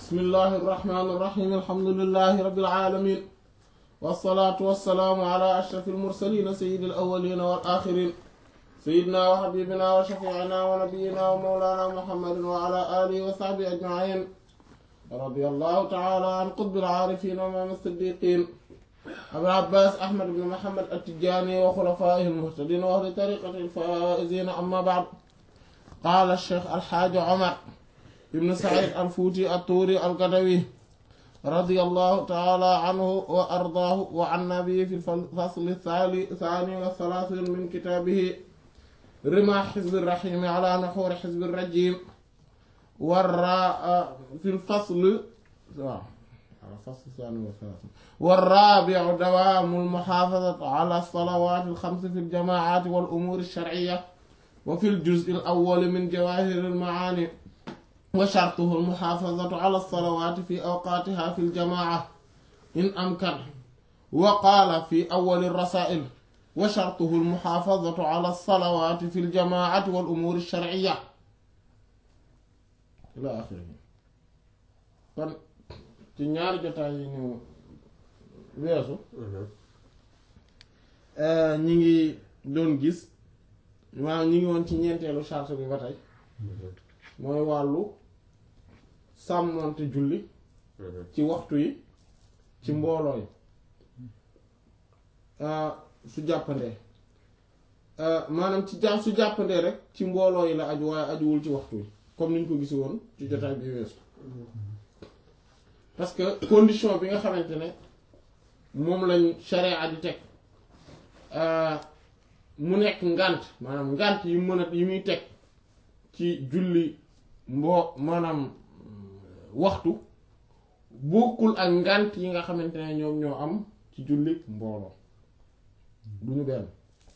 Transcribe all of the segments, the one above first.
bismillahi irrahmani irrahim alhamdulilahi rabbil alamin wassalaatu wassalaamu ala ashraf almursalina sayidi alawalina wal axirin sayidina wa xabibina wa shafiina wa nabiyina wa mawlana muhammadin wa ala alihi wa sahbihi ajmain radi allahu taala an qutbi alcaarifin wa imaam siddiqin abil abbas ahmad ibn muhammad attijani wa xulafaihi almuhtadin wa ahli tariqati alfaizina amma baad qaala alcheikh alxaaji omar ibn said alfuuti attuuri algadawi رضي الله تعالى عنه وأرضاه وعن نبيه في الفصل الثاني والثلاثين من كتابه رمى حزب الرحيم على نحور حزب الرجيم والراء في الفصل الفصل الثاني والثلاثين والرابع دوام المحافظة على الصلوات الخمس في الجماعات والأمور الشرعية وفي الجزء الأول من جواهر المعاني وشرطه المحافظة على الصلوات في أوقاتها في الجماعة إن أمكن وقال في أول الرسائل وشرطه المحافظة على الصلوات في الجماعة والأمور الشرعية إلى آخره kon ci ñaari jotaay yi ñu weesu ñi ngi doon gis maanaam ñi ngi woon ci ñeenteelu charte bi ba tey mooy wàllu sàmmonte julli ci waxtu yi ci mbooloo yi su jàppandee maanaam ci jàpp su jàppandee rek ci mbooloo yi la aju waaye ajuwul ci waxtu yi comme niñ ko gisi woon ci jotaay bi weesu parce que condition bi nga xamante ne moom lañ sharia di teg mu nekk ngànt maanaam ngànt yi mën a yi muy teg ci julli mboo maanaam waxtu bokkul ak ngànt yi nga xamante ne ñoom ñoo am ci julli mbooloo du ñu benn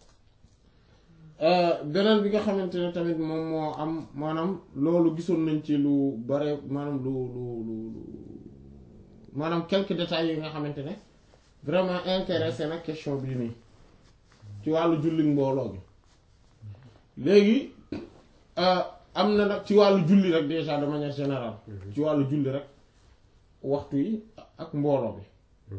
beneen bi nga xamante ne tamit moom moo am maanaam loolu gisoon nañ ci lu bare maanaam lu lu lu maanaam quelques détails yi nga xamante ne vraiment intéressé na question bii nii ci wàllu julli mbooloo gi léegi am na nag ci wàllu julli rek déjà de manière générale ci wàllu julli rek waxtu yi ak mbooloo bi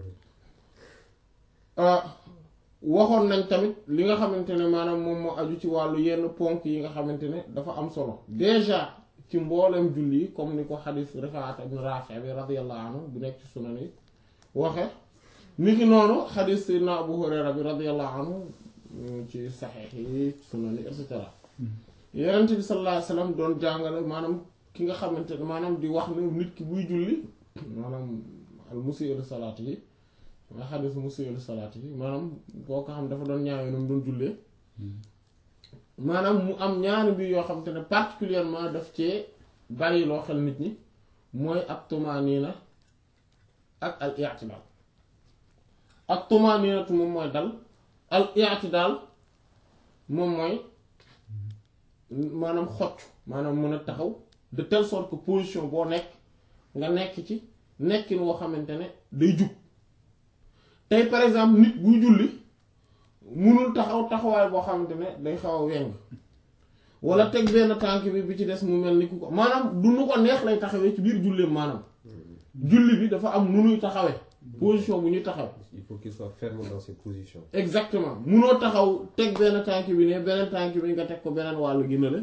waxoon nañ tamit li nga xamante ne maanaam moom moo aju ci wàllu yenn ponk yi nga xamante ne dafa am solo déjà ci mboolem julli yi comme ni ko xadis Rifaat ibn Raafi bi radiyallahu anhu bu nekk ci sunan yi waxe ni ki noonu xadis Sayyidina Abu Hurayra bi radiyallahu anhu ci saxiix yi sunan yi et cetera Yonent bi sallallahu alayhi wasallam doon jàngale maanaam ki nga xamante ne maanaam di wax ne nit ki buy julli maanaam al musii'u salaati yi nga xadis musii'u salaati yi maanaam boo ko xam dafa doon ñaawee noonu doon jullee maanaam mu am ñaari mbir yoo xamante ne particulièrement daf cee bari loo xel nit ñi mooy ak tumaaniina ak al i'tidaal ak tumaaniinatu moom mooy dal al i'tidaal moom mooy maanaam xocc maanaam mën a taxaw de telle sorte que position boo nekk nga nekk ci nekkin woo xamante ne day jug tey par exemple nit buy julli munul taxaw taxawaay boo xamante ne day xaw a weng wala teg benn tànk bi bi ci des mu mel ni ku ko maanaam du nu ko neex lay taxawee ci biir julleem maanaam julli bi dafa am nu nuy taxawee position bu ñuy taxaw il faut qu'il soit ferme dans ses positions. exactement munoo taxaw teg benn tànk bi ne beneen tànk bi nga teg ko beneen wàllu gi na la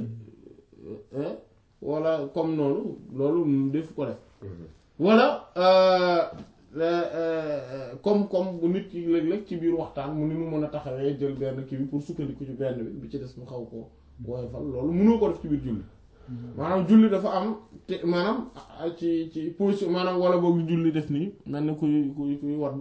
wala comme noonu loolu def ko def wala comme comme bu nit ki léeg-léeg ci biir waxtaan mu ni mu mën a taxawee jël benn kii bi pour sukkandiku ci benn bi bi ci des mu xaw ko woyofal loolu mënoo ko def ci biir julli maanaam julli dafa am te maanaam ci ci position maanaam wala boog julli def nii mel ni kuy kuy kuy wadd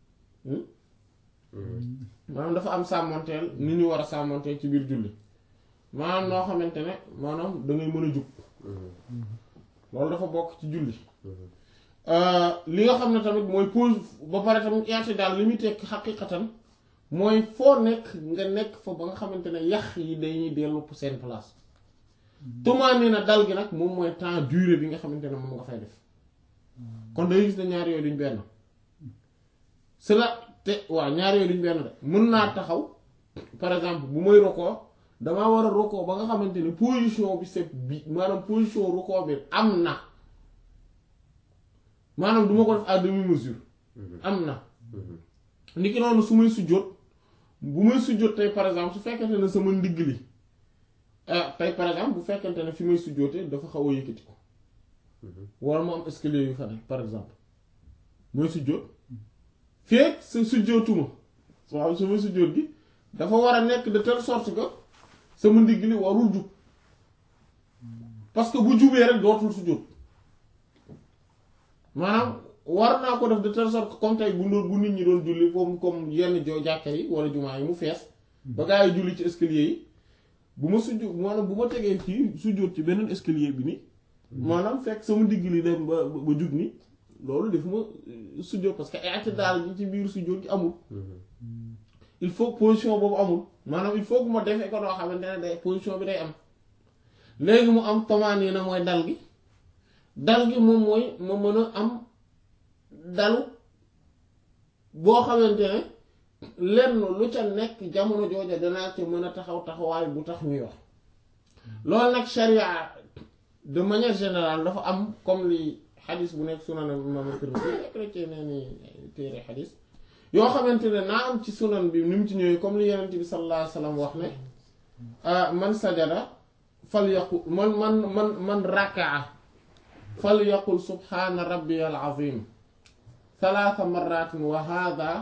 maanaam dafa am sàmmanteel ni ñu war a sàmmanteel ci biir julli maanaam noo xamante ne maanaam da ngay mën a jug loolu dafa bokk ci julli li nga xam ne tamit mooy pose ba pare tamit i'tidaal li muy tekk xaqiqatan mooy foo nekk nga nekk fa ba nga xamante ne yax yi dañuy dellu seen place tumaani na dal gi nag moom mooy temps durée bi nga xamante ne moom nga fay def kon day gis ne ñaar yooyu duñ benn cela te waaw ñaar yooyu duñ benn de mën naa taxaw par exemple bu may rokoo damaa war a rokoo ba nga xamante ne position bi c'est bi maanaam position rokoo bi am na maanaam du ma ko def à demi mesure am na niki noonu su may sujjóot bu may sujjóot tey par exemple su fekkente ne sama ndigg li ah tey par exemple bu fekkente ne fi may sujjóotee dafa xaw a yëkkati ko wala mu am escalier yu fa ne par exemple mooy sujjóot feek sa sujjóotuma waaw sama sujjóot gi dafa war a nekk de telle sorte que sama ndigg li warul jub parce que bu jubee rek dootul sujjóot maanaam war naa ko def de telle sorte que comme tey bu ndoon bu nit ñi doon julli comme comme yenn jo jàkka yi wala jumaa yi mu fees ba gaa yi julli ci escalier yi bu ma sujjóot maanaam bu ma tegee ci sujjóot ci beneen escalier bi ni maanaam fekk sama ndigg li dem ba ba jug ni loolu def ma sujjóot parce que ay daal ji ci biir sujjóot gi amul il faut position boobu amul maanaam il faut que ma defee ko doo xamante ne day position bi day am léegi mu am tomaani na mooy dal gi dal gi moom mooy ma mën a am dalu boo xamante ne lenn lu ca nekk jamono jooja danaa ci mën a taxaw taxawaay bu tax ñuy wax loolu nag sharia de manière générale dafa am comme li xadis bu nekk sunan imam Tirmidhi nekk na ci nee ni téere xadis yoo xamante ne naa am ci sunan bi ni mu ci ñëwee comme li yenent bi sallallahu alayhi wa sallam wax ne man sajada fal yaqul man man man man rakaa fal yaqul subhaana rabbiyal azim salaasa marratin wa hada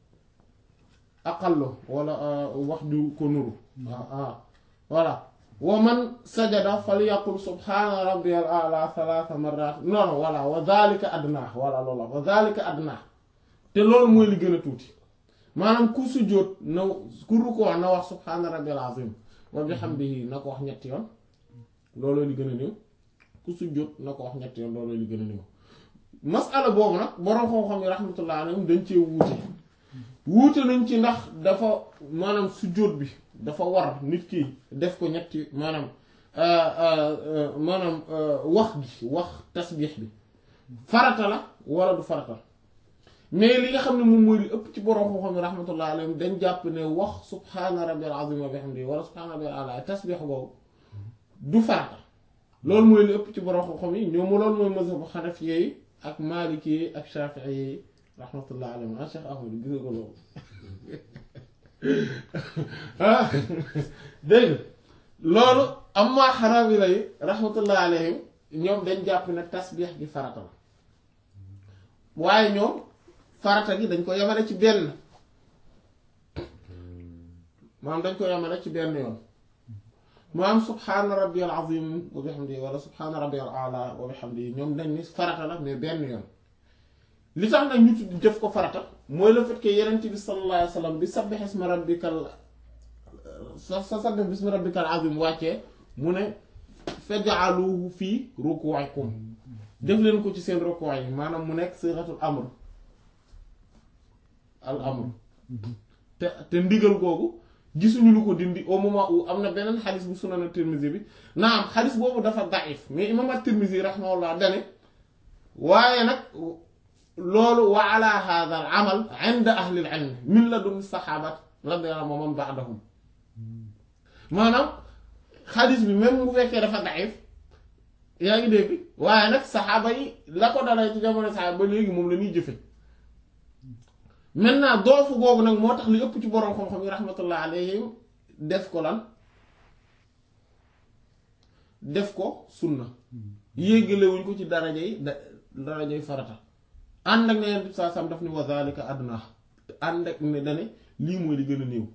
aqallu wala wax ju ko nuru ah voilà wa man sajada fal yaqul subhaana rabbiyal a'la salaasa marratin non non voilà wa dhalika adnaa voilà loola wa dhalika adnaa te loolu mooy li gën a tuuti maanaam ku sujjóot na ku rukkoo na wax subhaana rabbiyal azim wa bihamdihi na ko wax ñetti yoon looloo li gën a néew ku sujjóot na ko wax ñetti yoon looloo li gën a néew masala boobu nag boroom xam-xam yi rahmatullah alayhim dañ cee wuute wuute nañ ci ndax dafa maanaam sujjóot bi dafa war nit ki def ko ñetti maanaam maanaam wax gi wax tasbiix bi farata la wala du farata mais li nga xam ne moom mooy li ëpp ci boroom xam-xam yi rahmatullah alayhim dañ jàpp ne wax subhaana rabbil azim wa bihamdihi wala subhaana rabbil ala tasbiix boobu du farata loolu mooy li ëpp ci boroom xam-xam yi ñoom loolu mooy mazhabu xanafi yi ak maliki yi ak shafii yi rahmatullah alayhim ah Cheikh Ahmad gis nga ko loolu ah dégg loolu amma xanaabila yi rahmatullah alayhim ñoom dañ jàpp ne tasbiix gi farata la waaye ñoom farata gi dañ ko yemale ci benn maanaam dañ ko yemale ci benn yoon maanaam subhaana rabbiyal azim wa bihamdihi wala subhaana rabbiyal a'la wa bihamdihi ñoom dañ ni farata la mais benn yoon li tax nag ñu tudd def ko farata mooy le fait que yenent bi sallallahu alayhi wa sallam bi sabbih isma rabbikal sa sa sabbih bismi rabbikal azim wàccee mu ne faj'aluhu fii ruku'ikum def leen ko ci seen ruku' yi maanaam mu nekk siratul amr al amr te te ndigal googu gisuñu lu ko dindi au moment où am na beneen xadis bu sunan at-Tirmidhi bi naam xadis boobu dafa daif mais imam at-Tirmidhi rahimahullah dane waaye nag loolu wa ala hadha al amal inda ahli al ilm min ladun sahabat radiyallahu anhum man ba'dahum maanaam xadis bi même bu fekkee dafa daif yaa ngi dégg waaye nag saxaaba yi la ko dalay ci jamono saxaaba ba léegi moom la ñuy jëfe maintenant doofu googu nag moo tax li ëpp ci boroom xam-xam yi rahmatullah alayhim def ko lan def ko sunna yéggalewuñ ko ci daraja yi da daraja yi farata ànd ak ne yenn saa sam daf ni wa zalika adna ànd ak ne dane lii mooy li gën a néew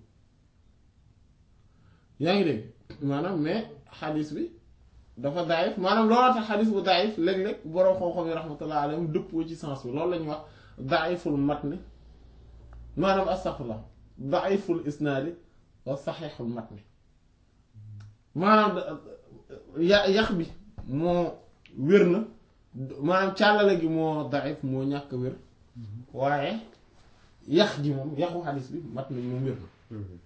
yaa ngi dégg maanaam mais xadis bi dafa daayif maanaam looloo tax xadis bu daayif léeg-léeg boroom xam-xam yi rahmatullah alayhim dëppoo ci sens bi loolu la ñuy wax daayiful matni maanaam astaghfirullah daiful isnaadi wa saxiixul matni maanaam ya yax bi moo wér na maanaam càllale gi moo daif moo ñàkk wér waaye yax gi moom yaxu xadis bi matni moom wér na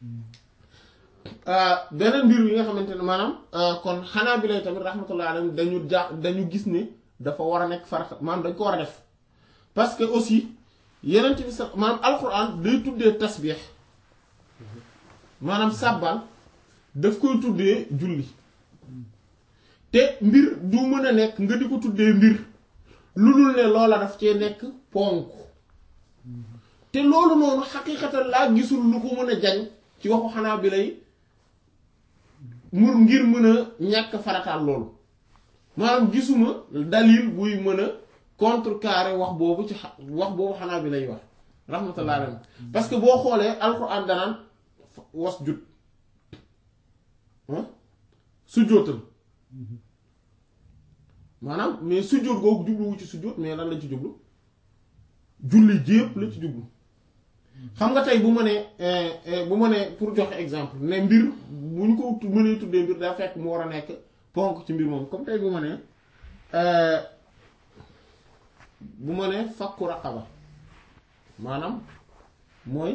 beneen mbir yi nga xamante ne maanaam kon xanaa bi lay tamit rahmatullah alayhim dañu ja dañu gis ne dafa war a nekk farata maanaam dañ ko war a def parce que aussi yeneen bi sax maanaam alquran day tuddee tasbiix maanaam sàbbal daf koy tuddee julli te mbir du mën a nekk nga di ko tuddee mbir lu dul ne loola daf cee nekk ponk te loolu noonu xaqiiqatan laa gisul lu ko mën a jañ ci waxu xanaa bi lay mur ngir mën a ñàkk farataal loolu maanaam gisuma dalil buy mën a contrecarrer wax boobu ci xa- wax boobu xanaa bi lay wax rahmatullah alayhi parce que boo xoolee alxuraan danaan was jut sujjóotal maanaam mais sujjóot googu jubluwu ci sujjóot mais lan la ci jublu julli jépp la ci jublu xam nga tey bu ma nee bu ma nee pour joxe exemple ne mbir bu ñu ko mënee tuddee mbir daa fekk mu war a nekk ponk ci mbir moom comme tey bu ma nee bu ma nee fakku raqaba maanaam mooy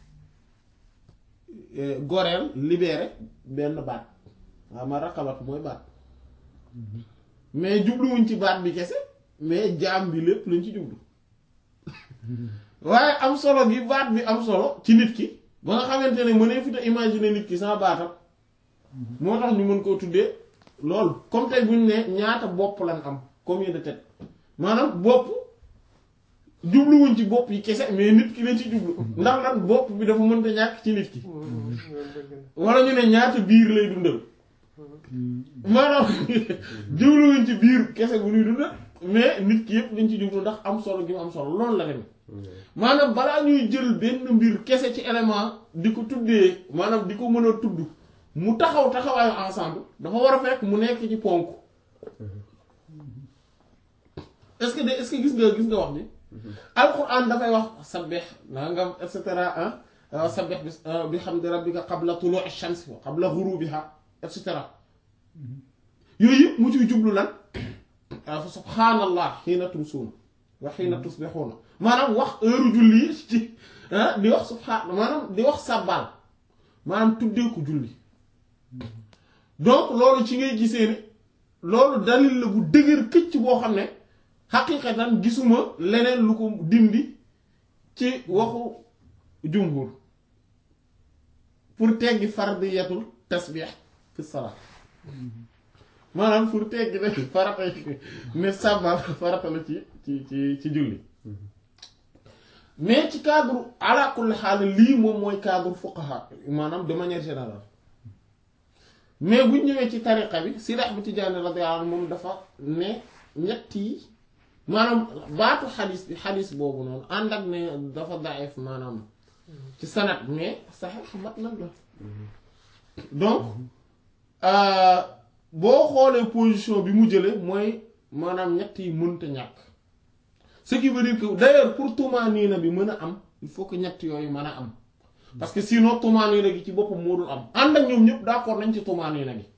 goreel libéré benn baat waaw ma raqabat mooy baat mais jubluwuñ ci baat bi kese mais jaam bi lépp lañ ci jublu waaye am solo gi baat bi am solo ci nit ki ba nga xamante ne mënee fi te imaginer nit ki sans baatam moo tax ñu mën koo tuddee loolu comme tey buñ ne ñaata bopp lañ am combien de tête maanaam bopp jubluwuñ ci bopp yi kese mais nit ki lañ ci jublu ndax lan bopp bi dafa mënta ñàkk ci nit ki wala ñu ne ñaata biir lay dundal maanaam jubluwuñ ci biir kese bu ñuy dundal mais nit ki yëpp lañ ci jublu ndax am solo gi mu am solo loolu la dem maanaam balaa ñuy jël benn mbir kese ci élément di ko tuddee maanaam di ko mën a tudd mu taxaw taxawaayu ensemble dafa war a fekk mu nekk ci ponk est-ce que de est-ce que gis nga gis nga wax ni alquran dafay wax sabbih nangam et cetera ah sabbih bi bi hamdi rabbika qabla tulu'i shams wa qabla ghurubiha et cetera yooyu yëpp mu ciy jublu lan fa subhanallah xiina tumsuuna wa xiina tusbixuuna maanaam wax heure julli ci di wax subhaan maanaam di wax sàbbaal maanaam tuddee ko julli donc loolu ci ngay gisee ni loolu dalil la bu dëgër këcc boo xam ne xaqiiqatan gisuma leneen lu ko dindi ci waxu jumhur pour teggi fardiyatul tasbix fi salaat maanaam pour teggi ne farata ne sàbbaal farata la ci ci ci ci julli mais ci cadre ala kulli xaal lii moom mooy cadre fuqaha maanaam de manière générale mais buñ ñëwee ci tariqa bi Sidi Ahmad Tijaani radiyallahu anhu moom dafa ne ñett yi maanaam baatu xadis bi xadis boobu noonu ànd ak ne dafa daif maanaam ci sanat mais saxiix mat nag la donc boo xoolee position bi mu jële mooy maanaam ñett yi mënta ñàkk ce qui veut dire que d'ailleurs pour tumaaniina bi mën a am il faut que ñett yooyu mën a am parce que sinon tumaaniina gi ci boppam moo dul am ànd ak ñoom ñëpp d'accord nañ ci tumaaniina gi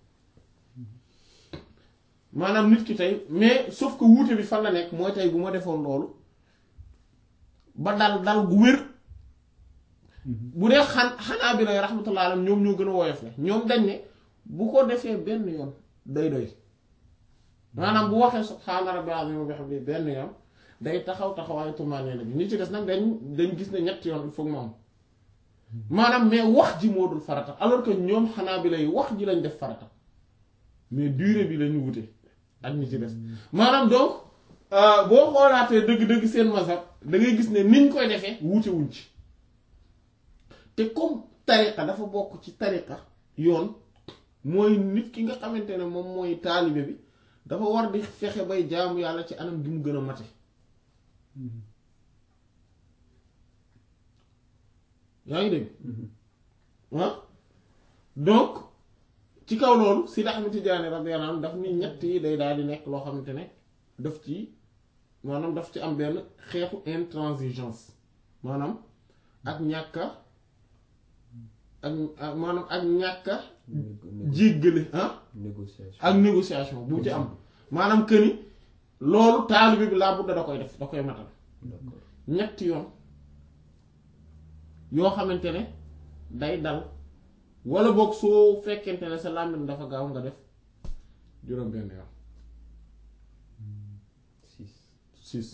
maanaam nit ki tey mais sauf que wuute bi fan la nekk mooy tey bu ma defoon loolu ba dal dal gu wér bu dee xan xanaa bi lay rahmatullah alayhi ñoom ñoo gën a woyof la ñoom dañ ne bu ko defee benn yoon day doy maanaam bu waxee subhaana rabbil azim wa bihamdihi benn yoon day taxaw taxawaayu tumaaniina bi ñi ci des nag dañ dañ gis ne ñett yoon il faut mu am maanaam mais wax ji moo dul farata alors que ñoom xanaa bi lay wax ji lañ def farata mais durée bi lañu wute ak ñi ci des maanaam donc boo xoolaatee dëgg-dëgg seen mazhab da ngay gis ne niñ koy defee wuute wuñ ci te comme tariqa dafa bokk ci tariqa yoon mooy nit ki nga xamante ne moom mooy taalibe bi dafa war di fexe bay jaamu yàlla ci anam gi mu gën a mate yaa ngi dégg ah donc ci kaw loolu Sidi Ahmed Tidiane radiyallahu anhu daf ni ñett yi day daal di nekk loo xamante ne daf ci maanaam daf ci am benn xeetu intransigeance maanaam ak ñàkka ak maanaam ak ñàkka jéggale ah négociation ak négociation bu ci am maanaam que ni loolu taalibe bi laa budda da koy def da koy matal d'accord ñetti yoon yoo xamante ne day dal wala boog soo fekkente ne sa làmmiñ dafa gaaw nga def juróom benn yoon six six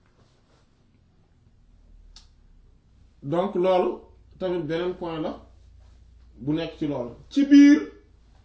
donc loolu tamit beneen point la bu nekk ci loolu ci biir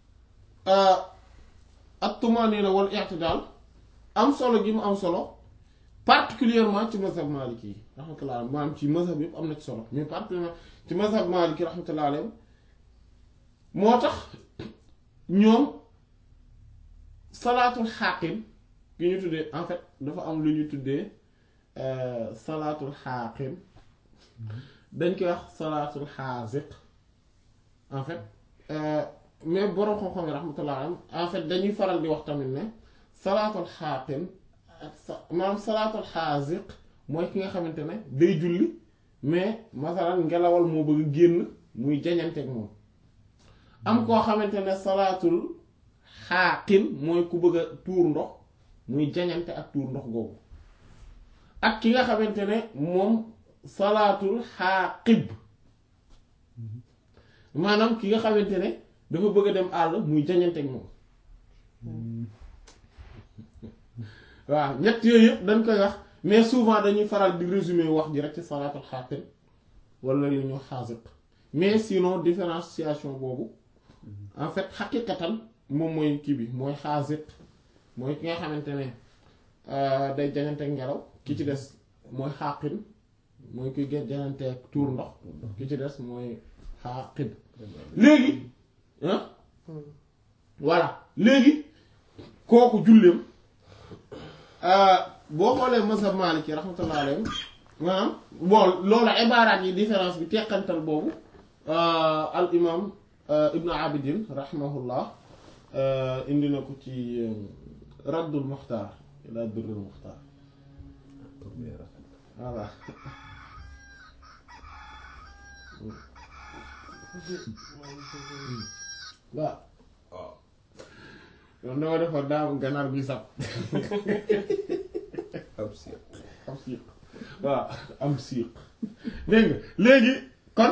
at tumaanina wal i'tidaal am solo gi mu am solo particulièrement ci mazhab maliki yi rahmatullah alayhi maanaam ci mazhab yëpp am na ci solo mais particulièrement ci mazhab maliki rahmatullah alayhi moo tax ñoom salaatul xaaqin gi ñu tuddee en fait dafa am lu ñu tuddee salaatul xaaqin dañ koy wax salaatul xaasiq en fait mais borom xam-xam yi rahmatullah alayhi en fait dañuy faral di wax tamit ne salaatul xaaqin ak sa maanaam salaatul xaasiq mooy ki nga xamante ne day julli mais masalan ngelawal moo bëgg génn muy jañanteeg moom am koo xamante ne salaatul xaaqin mooy ku bëgg a tuur ndox muy jañante ak tuur ndox googu ak ki nga xamante ne moom salaatul xaaqib maanaam ki nga xamante ne dafa bëgg a dem àll muy jañante ak moom waaw ñett yooyu yëpp dañ koy wax mais souvent dañuy faral di résumer wax ji rek ci salaatul xaaqin wala li ñu xaasiq mais sinon différenciation boobu en fait xaqiqatan moom mooy kii bi mooy xaasiq mooy ki nga xamante ne day jañanteeg ngelaw ki ci des mooy xaaqin mooy kuy gën jañanteeg tuur ndox ki ci des mooy xaaqid léegi ah voilà léegi kooku julleem boo xoolee mazhab Maliki rahmatullah alayhi maanaam bon loolu ibaaraat yi différence bi teqantal boobu al imam ibnu abidin rahimahullah indi na ko ci raddul muxtaar ila durrul muxtaar voilà waaw yoon dama defoon daam ganaar bi sab am siiq am siiq waaw am siiq dégg nga léegi kon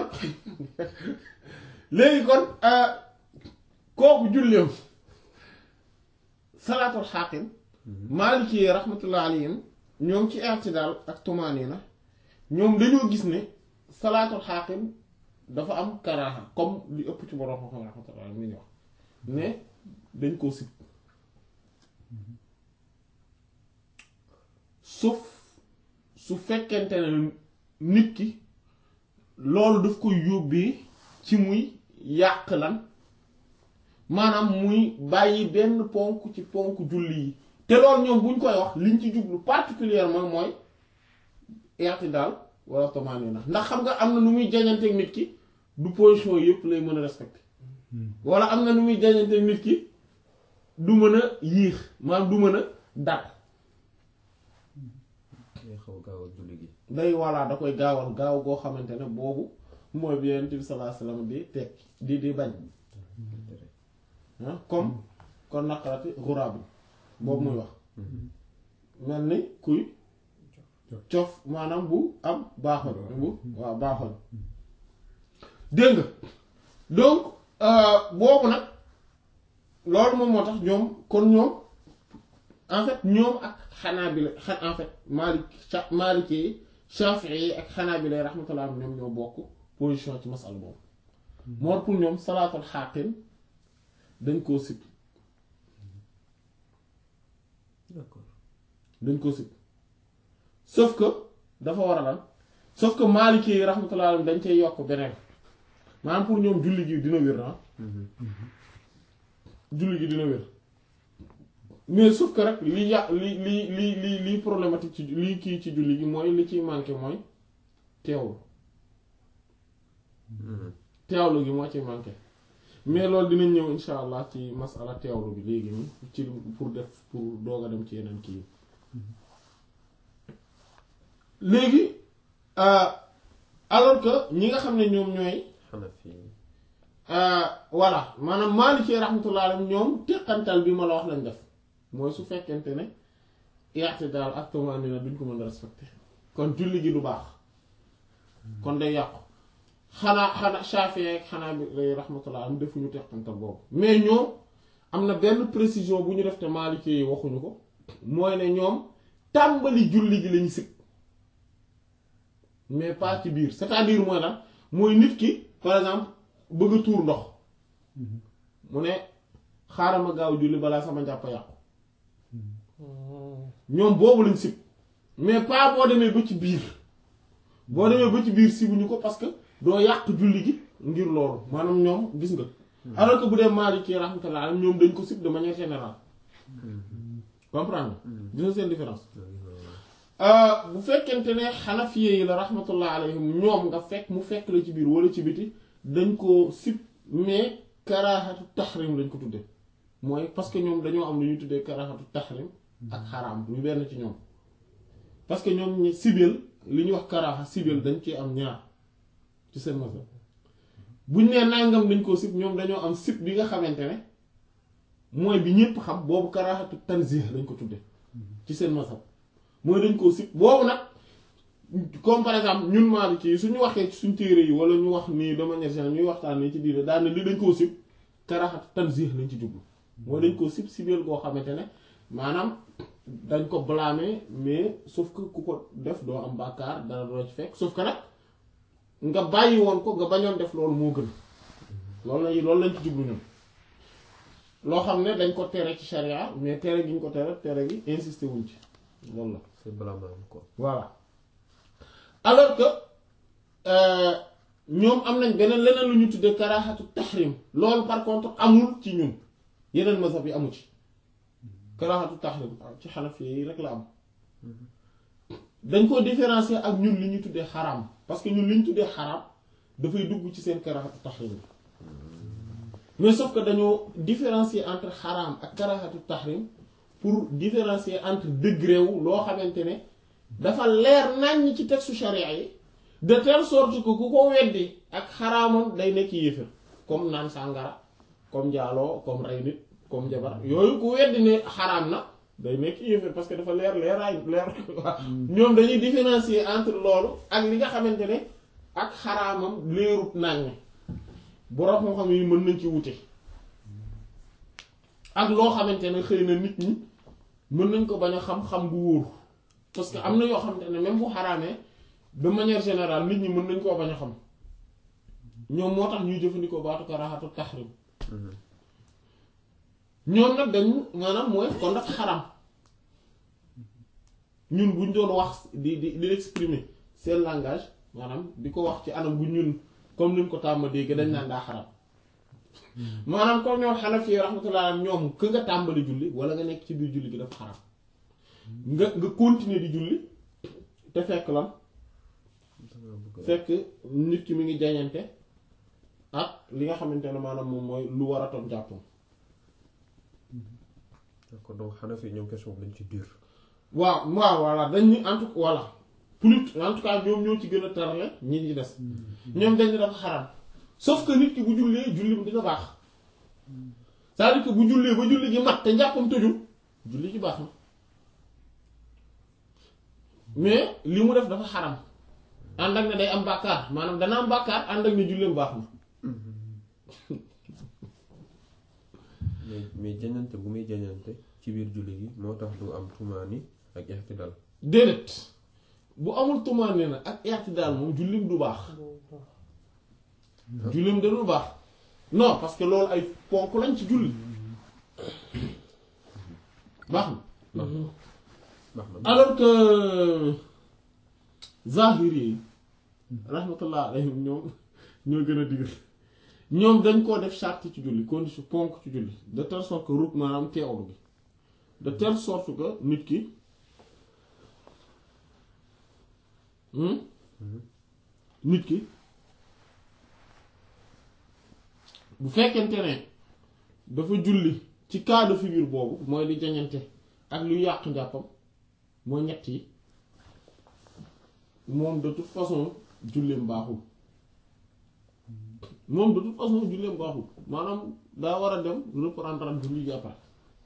léegi kon kooku julleem salaatul xaaqin maaliki yi rahmatullah alayhim ñoom ci i'tidaal ak tumaanina ñoom dañoo gis ne salaatul xaaqin dafa am karaaha comme li ëpp ci borom xam-xam rahmatullah alayhim ñu wax ne dañ koo sib sauf su fekkente ne nit ki loolu daf koy yóbbee ci muy yàq lan maanaam muy bàyyi benn ponk ci ponk julli yi te loolu ñoom buñ koy wax liñ ci jublu particulièrement mooy i'tidal wala tumaanina ndax xam nga am na nu muy jañanteeg nit ki du position yëpp lay mën a respecter wala am na nu muy jañanteeg nit ki du mën a yiix maanaam du mën a dal day xaw a gaaw a julli gi day voilà da koy gaawal gaaw goo xamante ne boobu mooy bi Yonent bi sallallahu alayhi wasallam di teg di di bañ ah comme kon naqarati xuraab bi boobu muy wax mel ni kuy cof maanaam bu am baaxoñ bu waaw baaxoñ dégg nga donc boobu nag loolu moom moo tax ñoom kon ñoom en fait ñoom ak xanaa bi la xa en fait Maalik Maaliki yi Shaafi'i yi ak xanaa bi lay rahmatullah ñoom ñoo bokk position ci masal boobu moo pour ñoom salaatul xaaqin dañ koo sib d'accord dañ koo sib sauf que dafa war a lan sauf que Maaliki yi rahmatullah dañ cay yokk beneen maanaam pour ñoom julli gi dina wér na julli gi dina wér mais sauf que rek li yà li li li li li problématique ci li kii ci julli gi mooy li ciy manqué mooy teewlu teewlu gi moo ci manqué mais loolu dinañ ñëw insha allah ci masala teewlu bi léegi nii ci pour def pour doog a dem ci yeneen kii léegi alors que ñi nga xam ne ñoom ñooy Hanafi voilà maanaam Maliki rahmatullah alayhi ñoom teqantal bi ma la wax lañ def mooy su fekkente ne i'tidal ak tumaanina duñ ko mën a respecté kon julli gi du baax kon day yàqu xanaa xanaa Shafi'i ak xanaa bi lay rahmatullah am defuñu teqantal boobu mais ñoom am na benn précision bu ñu def te Maliki yi waxuñu ko mooy ne ñoom tàmbali julli gi lañu sikk mais pas ci biir c'est-à-dire mooy lan mooy nit ki par exemple bëgg a tuur ndox mu ne xaaral ma gaaw julli balaa sama njàpp yàqu ñoom boobu lañ sib mais pas boo demee ba ci biir boo demee ba ci biir sibuñu ko parce que doo yàq julli gi ngir loolu maanaam ñoom gis nga alors que bu dee Maliki rahmatullah alayhi ñoom dañ ko sib de manière générale comprendre nga gis nga seen différence bu fekkente ne xanafiye yi la rahmatullah alayhim ñoom nga fekk mu fekk la ci biir wala ci biti dañ ko sib mais karaxatu taxrim lañ ko tudde mooy parce que ñoom dañoo am lu ñuy tuddee karaxatu taxrim ak xaraam ñu benn ci ñoom parce que ñoom ñi sibeel li ñuy wax karaxa sibeel dañ ci am ñaar ci seen mazhab buñ nee nangam dañ koo sib ñoom dañoo am sib bi nga xamante ne mooy bi ñépp xam boobu karaxatu tanzih lañ ko tudde ci seen mazhab mooy dañ koo sib boobu nag comme par exemple ñun Maliki yi suñu waxee ci suñ téere yi wala ñu wax nii de manière générale ñuy waxtaan nii ci diine daal ne li dañ koo sib karaxatu tanzih lañ ci jublu mooy dañ koo sib sibeel goo xamante ne maanaam dañ ko blâmer mais sauf que ku ko def doo am bàkkaar dara doo ci fekk sauf que nag nga bàyyi woon ko nga bañoon def loolu moo gën loolu lañ loolu lañ ci jublu ñun loo xam ne dañ ko tere ci charia mais tere gi ñu ko tere tere gi insisté wuñ ci loolu la c'est blâmable quoi. voilà alors que ñoom am nañ beneen leneen lu ñu tuddee karaxatu tahrim loolu par contre amul ci ñun yeneen mazhab yi amu ci karaxatu tahrim ci xanafi yi rek la am dañ ko différencier ak ñun li ñu tuddee xaraam parce que ñun li ñu tuddee xaraam dafay dugg ci seen karaxatu tahrim mais sauf que dañoo différencier entre xaraam ak karaxatu tahrim pour différencier entre degré wu loo xamante ne dafa leer naññ ci texte charia yi de telle sorte que ku ko weddi ak xaraamam day nekk yéefar comme naan sàngara comme njaaloo comme rey nit comme jabar yooyu ku weddi ne xaraam na day nekk yéefar parce que dafa leer leeraay leer ñoom dañuy différencier entre loolu ak li nga xamante ne ak xaraamam leerut naññ borom moo xam yi mën nañ ci wute ak loo xamante ne xëy na nit ñi mën nañ ko bañ a xam-xam bu wóor parce que am na yoo xamante ne même bu xaraamee de manière générale nit ñi mën nañ koo bañ a xam ñoom moo tax ñuy jëfandikoo baatu karaxatu taxrim ñoom nag dañu maanaam mooy kon nag xaram ñun buñ doon wax di di di exprimer seen langage maanaam di ko wax ci anam bu ñun comme niñ ko tàmm dégg dañ naan daa xaram maanaam comme ñoom Hanafi rahmatullah ñoom que nga tàmbali julli wala nga nekk ci biir julli gi dafa xaram nga nga continuer di julli te fekk lan fekk nit ki mi ngi jañante ak li nga xamante ne maanaam moom mooy lu war a toog jàppam d'accord donc Hanafi ñoom question dañ ci dur. waaw waaw voilà dañ ni en tout cas voilà plus en tout cas ñoom ñoo ci gën a tarale ñi ñi des ñoom dañ dafa xaram sauf que nit ki bu jullee julli dina baax c'est-à-dire que bu jullee ba julli gi mat te njàppam tëjul julli gi baax na mais li mu def dafa xaram ànd ak ne day am bàkkaar maanaam dana am bàkkaar ànd ak ne julleem baax na mais mais jañante bu muy jañante ci biir julli gi moo tax du am tumaani ak i'tidal déedéet bu amul tumaane na ak i'tidaal moom jullim du baax jullim da du baax non parce que loolu ay ponk lañ ci julli baax na baax na alors que zahiri yi rahmatullah alayhim ñoom ñoo gën a digg ñoom dañ koo def charte ci julli condition ponk ci julli de telle sorte que ruk maanaam teewlu gi de telle sorte que nit ki hmm? nit ki bu fekkente ne dafa julli ci cas de figure boobu mooy li jañante ak lu yàq njàppam mooy ñett yi moom de toute façon julleem baaxul moom de toute façon julleem baaxul maanaam daa war a dem reprendre am julli jàppaat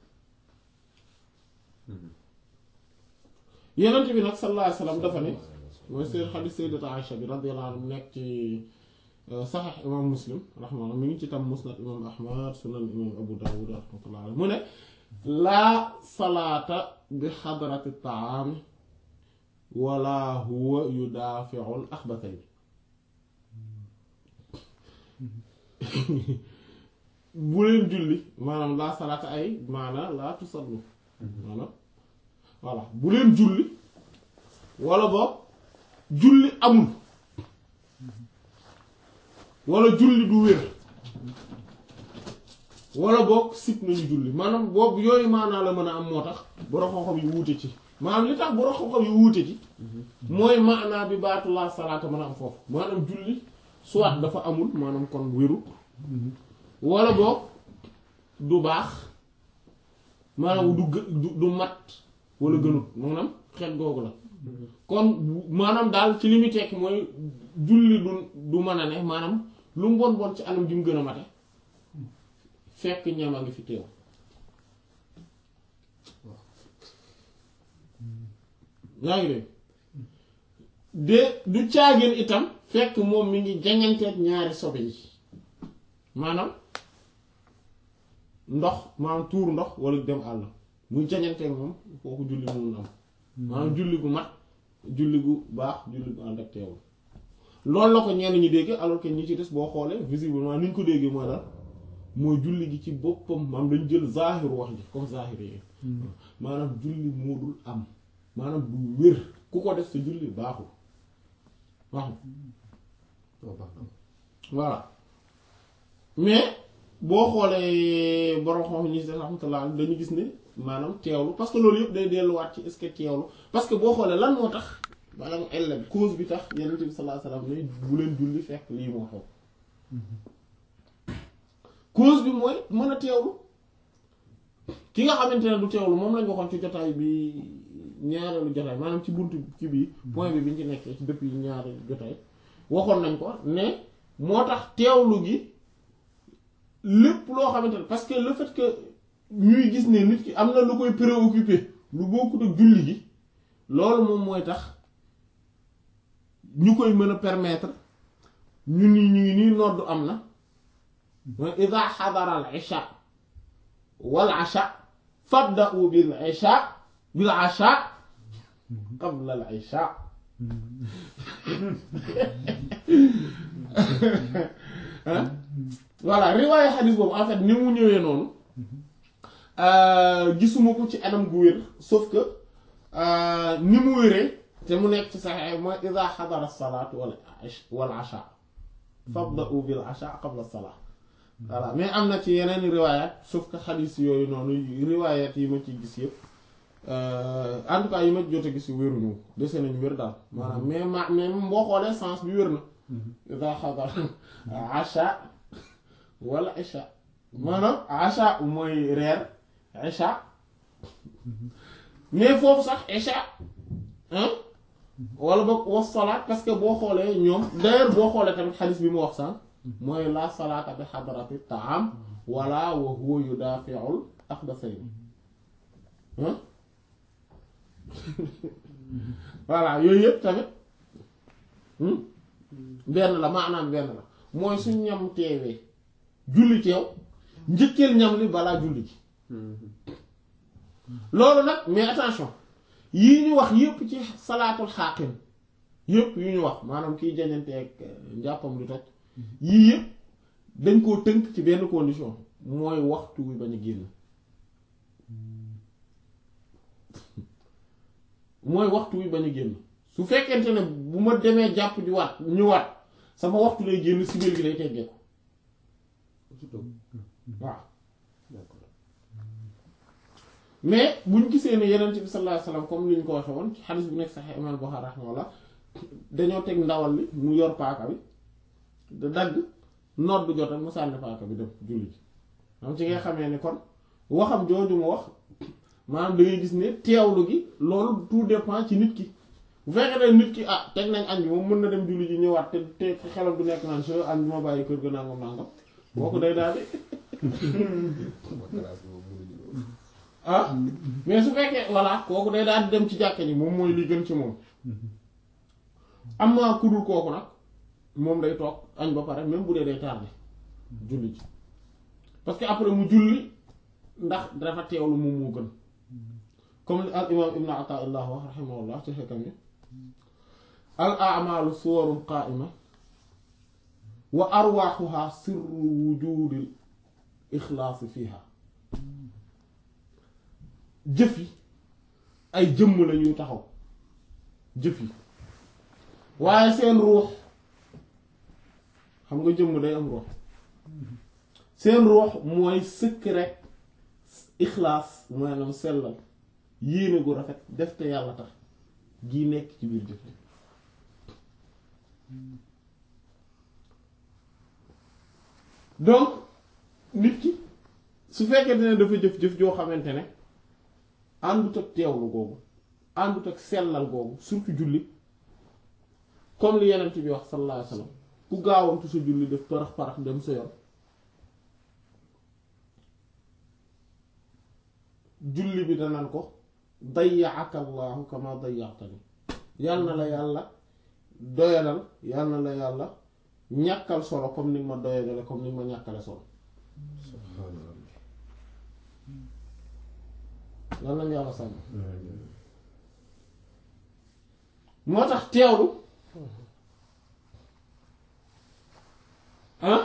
yenent bi nag sallallahu alayhi wasallam dafa ne mooy seen xadiis sayyidatu Aïcha bi radiyallahu anha nekk ci saxiix imam muslim rahmaani mi ngi ci tam musnad imam ahmad sunan imam abu dawud rahmatullah alayhi mu ne laa salaata bi xadrati taami wala huwa yudaafiul axbatay bu leen julli maanaam laa salaata ay maanaam laa tusallu maanaam voilà bu leen julli wala boog julli amul wala julli du wér wala boog sit nañu julli maanaam boobu yooyu maanaa la mën a am moo tax borom xam-xam yu wuute ci maanaam li tax borom xam-xam yu wuute ci mooy maanaa bi baatu laa salaata mën a am foofu maanaam julli soit dafa amul maanaam kon wéru wala boog du baax maanaam du gë- du du mat wala gënut maanaam xeet googu la kon maanaam daal ci li muy tekki mooy julli du du mën a ne maanaam lu mu bon bon ci anam gi mu gën a mate fekk ñam a ngi fi teew yaa ngi dégg de du caagin itam fekk moom mi ngi jañanteeg ñaari sobe yi maanaam ndox maanaam tuur ndox wala dem àll muy jañanteeg moom kooku julli mënul am maanaam julli gu mat julli gu baax julli gu ànd ak teewul loolu la ko ñenn ñi dégg alors que ñi ci des boo xoolee visiblement ni ñu ko déggee mooy daal mooy julli gi ci boppam maanaam dañ jël zaahiru wax ji comme zaahir yi maanaam julli moo dul am maanaam du wér ku ko def sa julli baaxul baaxul waaw baax na voilà mais boo xoolee borom xam ñi si rahmatullah dañu gis ne maanaam teewlu parce que loolu yëpp day delluwaat ci est-ce que teewlu parce que boo xoolee lan moo tax maanaam ella bi cause bi tax yonent bi sallallahu alayhi wasallam ne bu leen julli fekk lii moo xew cause bi mooy mën a teewlu ki nga xamante ne du teewlu moom lañ waxoon ci jotaay bi ñaareelu jotaay maanaam ci buntu ci bii point bi biñ ci nekkee ci depuis ñaari jotaay waxoon nañ ko ne moo tax teewlu gi lépp loo xamante ne parce que le fait que ñuy gis ne nit ki am na lu koy préoccupé lu bokkut ak julli gi loolu moom mooy tax ñu koy mën a permettre ñu ni ñu ngi nii noddu am na mooy ida xadara al isha wal asha fabda'u bil isha bil asha qabla al isha hein voilà riwaaye xadis boobu en fait ni mu ñëwee noonu gisuma ko ci anam gu wér sauf que ni mu wéree te mu nekk ci saxee mooy ida xadara salaat wala wal asha fabda'u bil asha qabla salaat voilà mais am na ci yeneen riwaayaat sauf que xadis yooyu noonu riwaayaat yi ma ci gis yëpp en tout cas yi ma jot a gis wéruñu dese nañu wér daal maanaam mais ma mais boo xoolee sens bi wér na ida xadara asha wala isha maanaam asha mooy reer isha mais foofu sax isha hein wala boog was salaat parce que boo xoolee ñoom d'ailleurs boo xoolee tamit xadis bi mu wax sànq mooy la salaata bi xadrati taam wala wa huwa yudafi'ul aqdasayn hein voilà yooyu yëpp tamit benn la maanaam benn la mooy suñ ñam teewee julli teew njëkkeel ñam li balaa julli ji loolu nag mais attention yii ñu wax yépp ci salaatul xaaqin yépp yu ñu wax maanaam kiy jañanteeg njàppam lu toj yii yépp dañ koo tënk ci benn condition mooy waxtu wi bañ a génn mooy waxtu wi bañ a génn su fekkente ne bu ma demee jàpp di waat ñëwaat sama waxtu lay génn si biir gi lay teggee ko waaw mais buñ gisee ne yeneen bi sallallahu alayhi wasallam comme ni ñu ko waxee woon ci xadis bu nekk Sahih Imam Bukhari rahimahullah dañoo teg ndawal li mu yor paaka bi da dagg noot bu jotal mu sànni paaka bi dem julli ji am ci ngay xamee ne kon waxam jooju mu wax maanaam da ngay gis ne teewlu gi loolu tout dépend ci nit ki bu fekkee ne nit ki ah teg nañ añ bi moom mën na dem julli ji ñëwaat te te xelam du nekk naan so añ bi ma bàyyi kër ga nangam nangam kooku day daal di ah mais su fekkee voilà kooku day daal di dem ci jàkka ji moom mooy li gën ci moom am na ku dul kooku nag moom day toog añ ba pare même bu dee day tardé julli ji parce que après mu julli ndax dafa teewlu moom moo gën comme li al imam ibn Ata'illah wax rahimahullah ci xekkam yi al a'malu suwarun qa'ima wa arwaaxuha sirru wujudil ixlaasi fiha jëf yi ay jëmm la ñuy taxaw jëf yi waaye seen ruux xam nga jëmm day am ruux seen ruux mooy sëkk rek ixlaas maanaam sellal yéene gu rafet def te yàlla tax gii nekk ci biir jëf ji donc nit ki su fekkee ne dafa jëf-jëf joo xamante ne àndut ak teewlu googu àndut ak sellal googu surtout julli comme li yeneen bi wax sallallahu alayhi wasallam ku gaawantu sa julli def parax parax dem sa yoon julli bi danaan ko dayyaaka allahu kama dayyatani yal na la yàlla doyadal yal na la yàlla ñàkkal solo comme ni nga ma doyadale comme ni nga ma ñàkkale solo subhaanallah lan lañ yàlla sàmm moo tax teewlu ah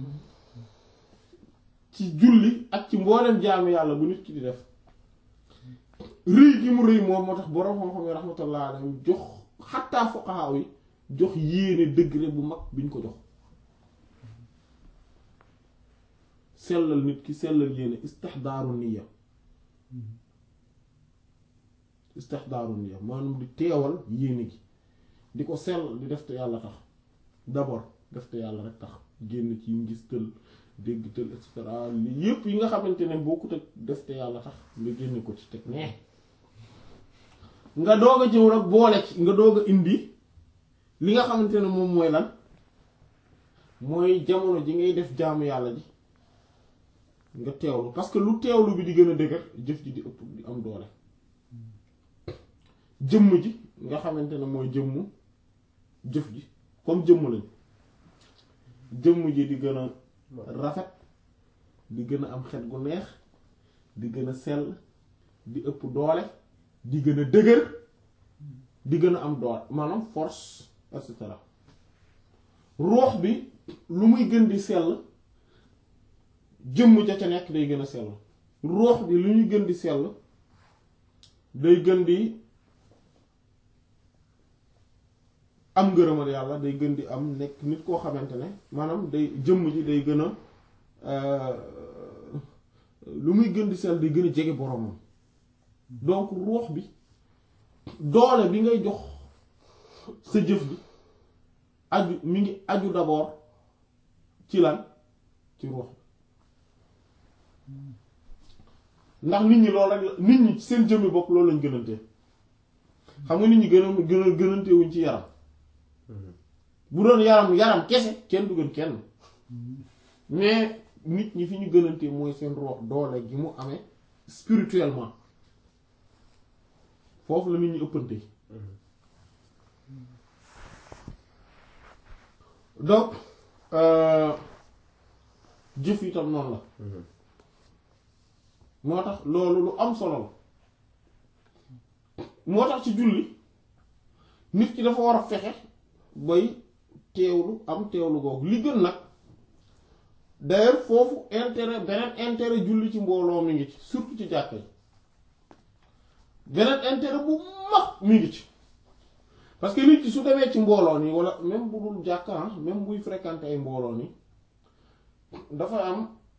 ci julli ak ci mboolem jaamu yàlla bu nit ki di def rëy gi mu rëy moom moo tax boroom xam-xam yi rahmatullah alayhim jox xattaa fuqaha yi jox yéene degré bu mag biñ ko jox sellal nit ki sellal yéene istihdaaru niyya istihdaaru niyya maanaam di teewal yéene gi di ko sellal di def te yàlla tax d'abord def te yàlla rek tax génn ci ngis tël dégg tël et cetera li yépp yi nga xamante ne bokkut ak def te yàlla tax nga génne ko ci teg nee nga doog a jëw nag boole ci nga doog a indi li nga xamante ne moom mooy lan mooy jamono ji ngay def jaamu yàlla ji nga teewlu parce que lu teewlu bi di gën a dëgër jëf ji di ëpp di am doole jëmm ji nga xamante ne mooy jëmmu jëf ji comme jëmm lañ jëmm ji di gën a rafet di gën a am xet gu neex di gën a sell di ëpp doole di gën a dëgër di gën a am doole maanaam force et cetera ruux bi lu muy gën di sell jëmm ja ca nekk day gën a sell ruux bi lu ñuy gën di sell day gën di am ngërëmal yàlla day gën di am nekk nit koo xamante ne maanaam day jëmm ji day gën a lu muy gën di sell day gën a jege boromam donc ruux bi doole bi ngay jox sa jëf bi aju mi ngi aju d'abord ci lan ci ruux ndax nit ñi loolu rek la nit ñi seen jëmmi bopp loolu lañ gënante xam nga nit ñi gën a gën a gënante wuñ ci yaram bu doon yaram yaram kese kenn du gën kenn mais nit ñi fi ñu gënante mooy seen ruux doole gi mu amee spirituellement foofu la nit ñi ëppante donc jëf itam noonu la moo tax loolu lu am solo la moo tax ci julli nit ki dafa war a fexe bay teewlu am teewlu googu li gën nag d'ailleurs foofu intérêt beneen intérêt julli ci mbooloo mi ngi ci surtout ci jàkka yi beneen intérêt bu mag mi ngi ci parce que nit ki su demee ci mbooloo nii wala même bu dul jàkka même buy fréquenter ay mbooloo nii dafa am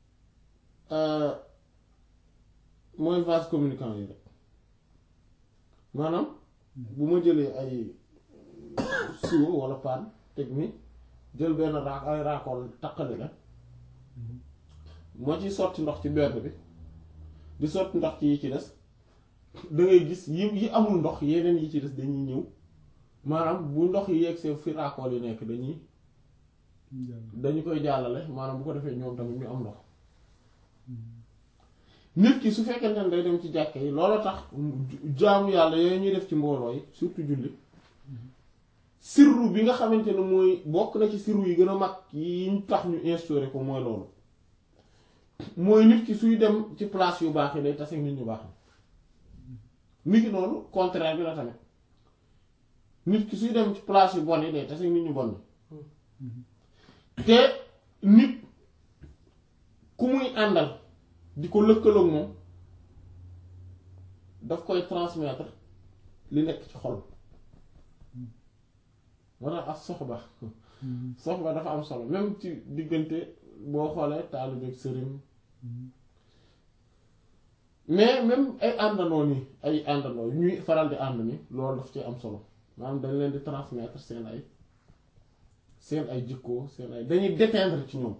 mooy vase communicant yi rek maanaam bu ma jëlee ay siwo wala paan teg ni jël benn raak ay raakool taqali la moo ci sotti ndox ci benn bi di sotti ndox ci yi ci des da ngay gis yi yi amul ndox yeneen yi ci des dañuy ñëw maanaam bu ndox yi yegg see fi raakool yi nekk dañuy dañu koy jàllale maanaam bu ko defee ñoom tamit ñu am ndox nit ki su fekkente ne day dem ci jàkke yi loolu tax jaamu yàlla yooyu ñuy def ci mbooloo yi surtout julli sirru bi nga xamante ne mooy bokk na ci sirru yi gën a mag yi ñu tax ñu instauré ko mooy loolu mooy nit ki suy dem ci place yu baax yi day tase nit ñu baax nit ki noonu contraire bi la tamit nit ki suy dem ci place yu bon yi day tase nit ñu bon te nit ku muy àndal di ko lëkkaloog moom daf koy transmettre li nekk ci xol moo tax ak soxba soxba dafa am solo même ci diggante boo xoolee taalibe ak sëriñ mais même ay àndandoo nii ay àndandoo ñuy faral di ànd ni loolu daf ci am solo maanaam dañ leen di transmettre seen ay seen ay jikko seen ay dañuy déteindre ci ñoom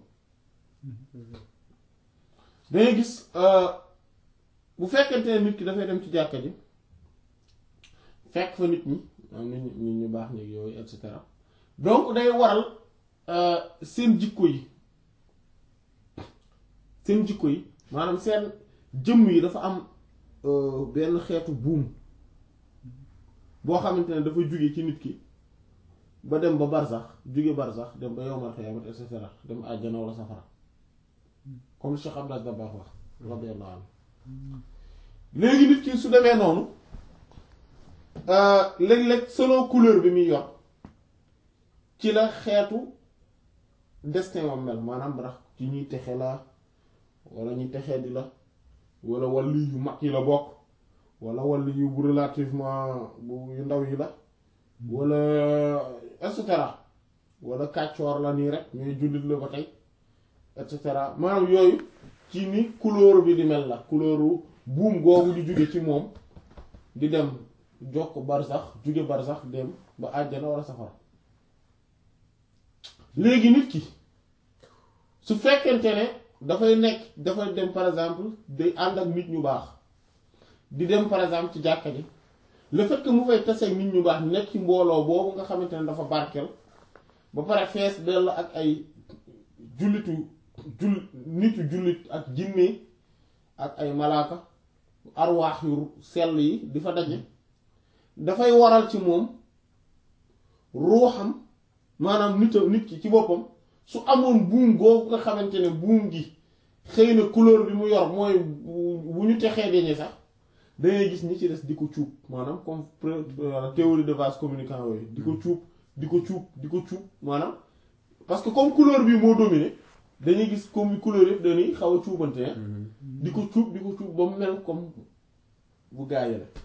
dangay gis bu fekkente ne nit ki dafay dem ci jàkka ji fekk fa nit ñi am nit ñi ñu baax ñi yooyu et cetera donc day waral seen jikko yi seen jikko yi maanaam seen jëmm yi dafa am benn xeetu buum boo xamante ne dafa jóge ci nit ki ba dem ba barsax jóge barsax dem ba yowmal xiyaamat et cetera dem àjjana wala safara comme Cheikh Abdou Dabakh wax radiyallahu anhu léegi nit ki su demee noonu léeg-léeg selon couleur bi muy yor ci la xeetu destin wam mel maanaam ndax ci ñuy texe la wala ñuy texee di la wala wàllu yu mag yi la bokk wala wàllu yu bu relativement bu yu ndaw yi la wala et cetera wala kàccoor la nii rek ñooy jullit la ba tey et cetera maanaam yooyu ci ni couleur bi di mel la couleuru buum googu di jóge ci moom di dem jokk barsax jóge barsax dem ba àjjana wala safara léegi nit ki su fekkente ne dafay nekk dafay dem par exemple day ànd ak nit ñu baax di dem par exemple ci jàkka ji le fait que mu fay tase ak nit ñu baax nekk ci mbooloo boobu nga xamante ne dafa barkeel ba pare fees dell ak ay jullitu jull nitu jullit ak jinne ak ay malaaka arwaax yu sell yi di fa daje dafay waral ci moom ruuxam maanaam nit nit ki ci boppam su amoon buum googu nga xamante ne buum gi xëy na couleur bi mu yor mooy bu ñu texee dañu sax dangay gis ñi ci des di ko cuub maanaam comme théorie de vase communicant yooyu di ko cuub di ko cuub di ko cuub maanaam parce que comme couleur bi moo dominé dañuy gis comme couleur yëpp dañuy xaw a cuubante di ko cuub di ko cuub ba mu mel comme bu gaayee la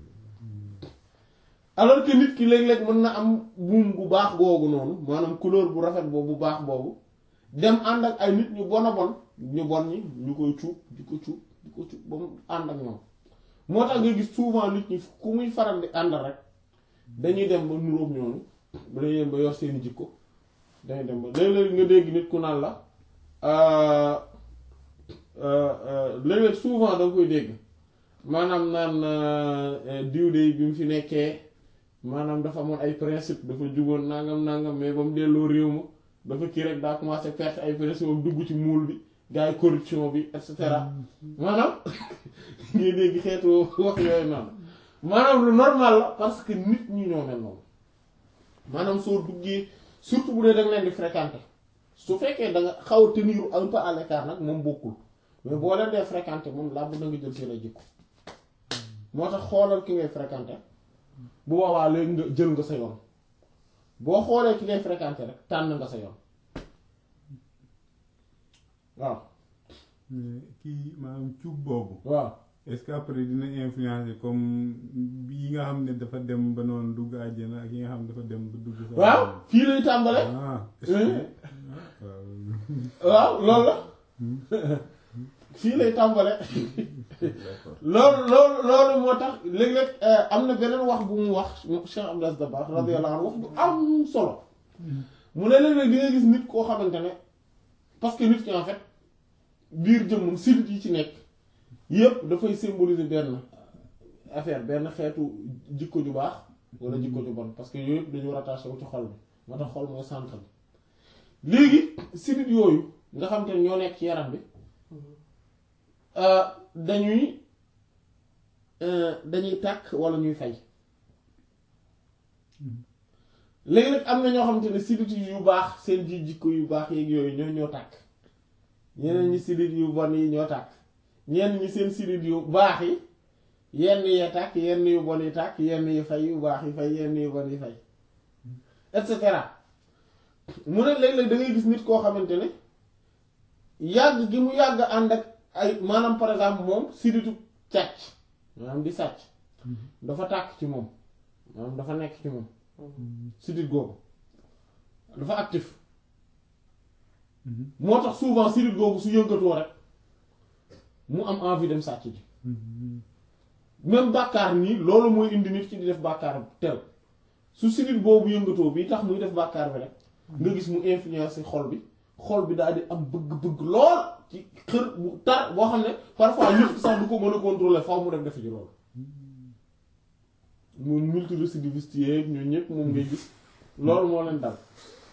alors que nit ki léeg-léeg mën na am buum bu baax googu noonu maanaam couleur bu rafet boobu bu baax boobu dem ànd ak ay nit ñu bon a bon ñu bon ñi ñu koy cuub di ko cuub di ko cuub ba mu ànd ak ñoom moo tax nga gis souvent nit ñi ku muy faral di ànd rek dañuy dem ba nuróog ñooñu ba dañuy dem ba yor seeni jikko dañuy dem ba léeg-léeg nga dégg nit ku naan la léeg-léeg souvent da nga koy dégg maanaam naan diw de bi mu fi nekkee maanaam dafa amoon ay principe dafa jugoon nangam nangam mais ba mu delloo réew ma dafa kii rek daa commencé perte ay principe am dugg ci muul bi gars yi corruption bi et cetera maanaam ngay dégg xeetu wax yooyu noonu maanaam lu normal la parce que nit ñi ñoo mel noonu maanaam soo duggee surtout bu dee da nga leen di fréquenter su fekkee da nga xaw a tenir un peu à l'écart nag moom bokkul mais boo leen dee fréquenter moom laa bëgg nga jël seen ay jikko moo tax xoolal ki ngay fréquenter bu boobaa léegi nga jël nga sa yoon boo xoolee ki ngay fréquenter rek tànn nga sa yoon waaw. kii maanaam cuub boobu. waaw est-ce que après dina influencer comme yi nga xam ne dafa dem ba noonu dugg àjjana ak yi nga xam ne dafa dem ba dugg. sa waaw fii lay tàmbale. ah est-ce que waaw loolu la fii lay tàmbale. d'accord loolu loolu loolu moo tax léeg-léeg am na beneen wax bu mu wax Cheikh Abdou Aziz Dabakh radiyallahu anhu wax bu am solo mu ne léeg-léeg di nga gis nit koo xamante ne parce que nit ki en fait biir jëmmum silit yi ci nekk yépp dafay symboliser benn affaire benn xeetu jikko ju baax wala jikko ju bon parce que yooyu yëpp dañu rattaché wu ci xol bi moo tax xol mooy centre bi léegi silit yooyu nga xamante ne ñoo nekk ci yaram bi dañuy dañuy tàkk wala ñuy fay léegi nag am na ñoo xamante ne sidit yu baax seen ji jikko yu baax yeeg yooyu ñoo ñoo tàkk ñeneen ñi sidit yu bon yi ñoo tàkk ñenn ñi seen sidit yu baax yi yenn yee tàkk yenn yu bon yi tàkk yenn yi fay yu baax yi fay yenn yu bon yi fay et cetera mu ne léeg-léeg da ngay gis nit koo xamante ne yàgg gi mu yàgg ànd ak ay maanaam par exemple moom siditu càcc maanaam di sàcc dafa tàkk ci moom maanaam dafa nekk ci moom sidit googu dafa actif moo tax souvent sidit googu su yëngatoo rek mu am envie dem sàcc ji même bàkkaar nii loolu mooy indi nit ci di def bàkkaar tel su sidit boobu yëngatoo bi tax muy def bàkkaar bi rek nga gis mu influencer xol bi xol bi daal di am bëgg-bëgg lool ci xër bu tar boo xam ne parfois nit ki sax du ko mën a contrôler faw mu dem def ji loolu moom multirécidiviste yeeg ñoo ñëpp moom ngay gis loolu moo leen dal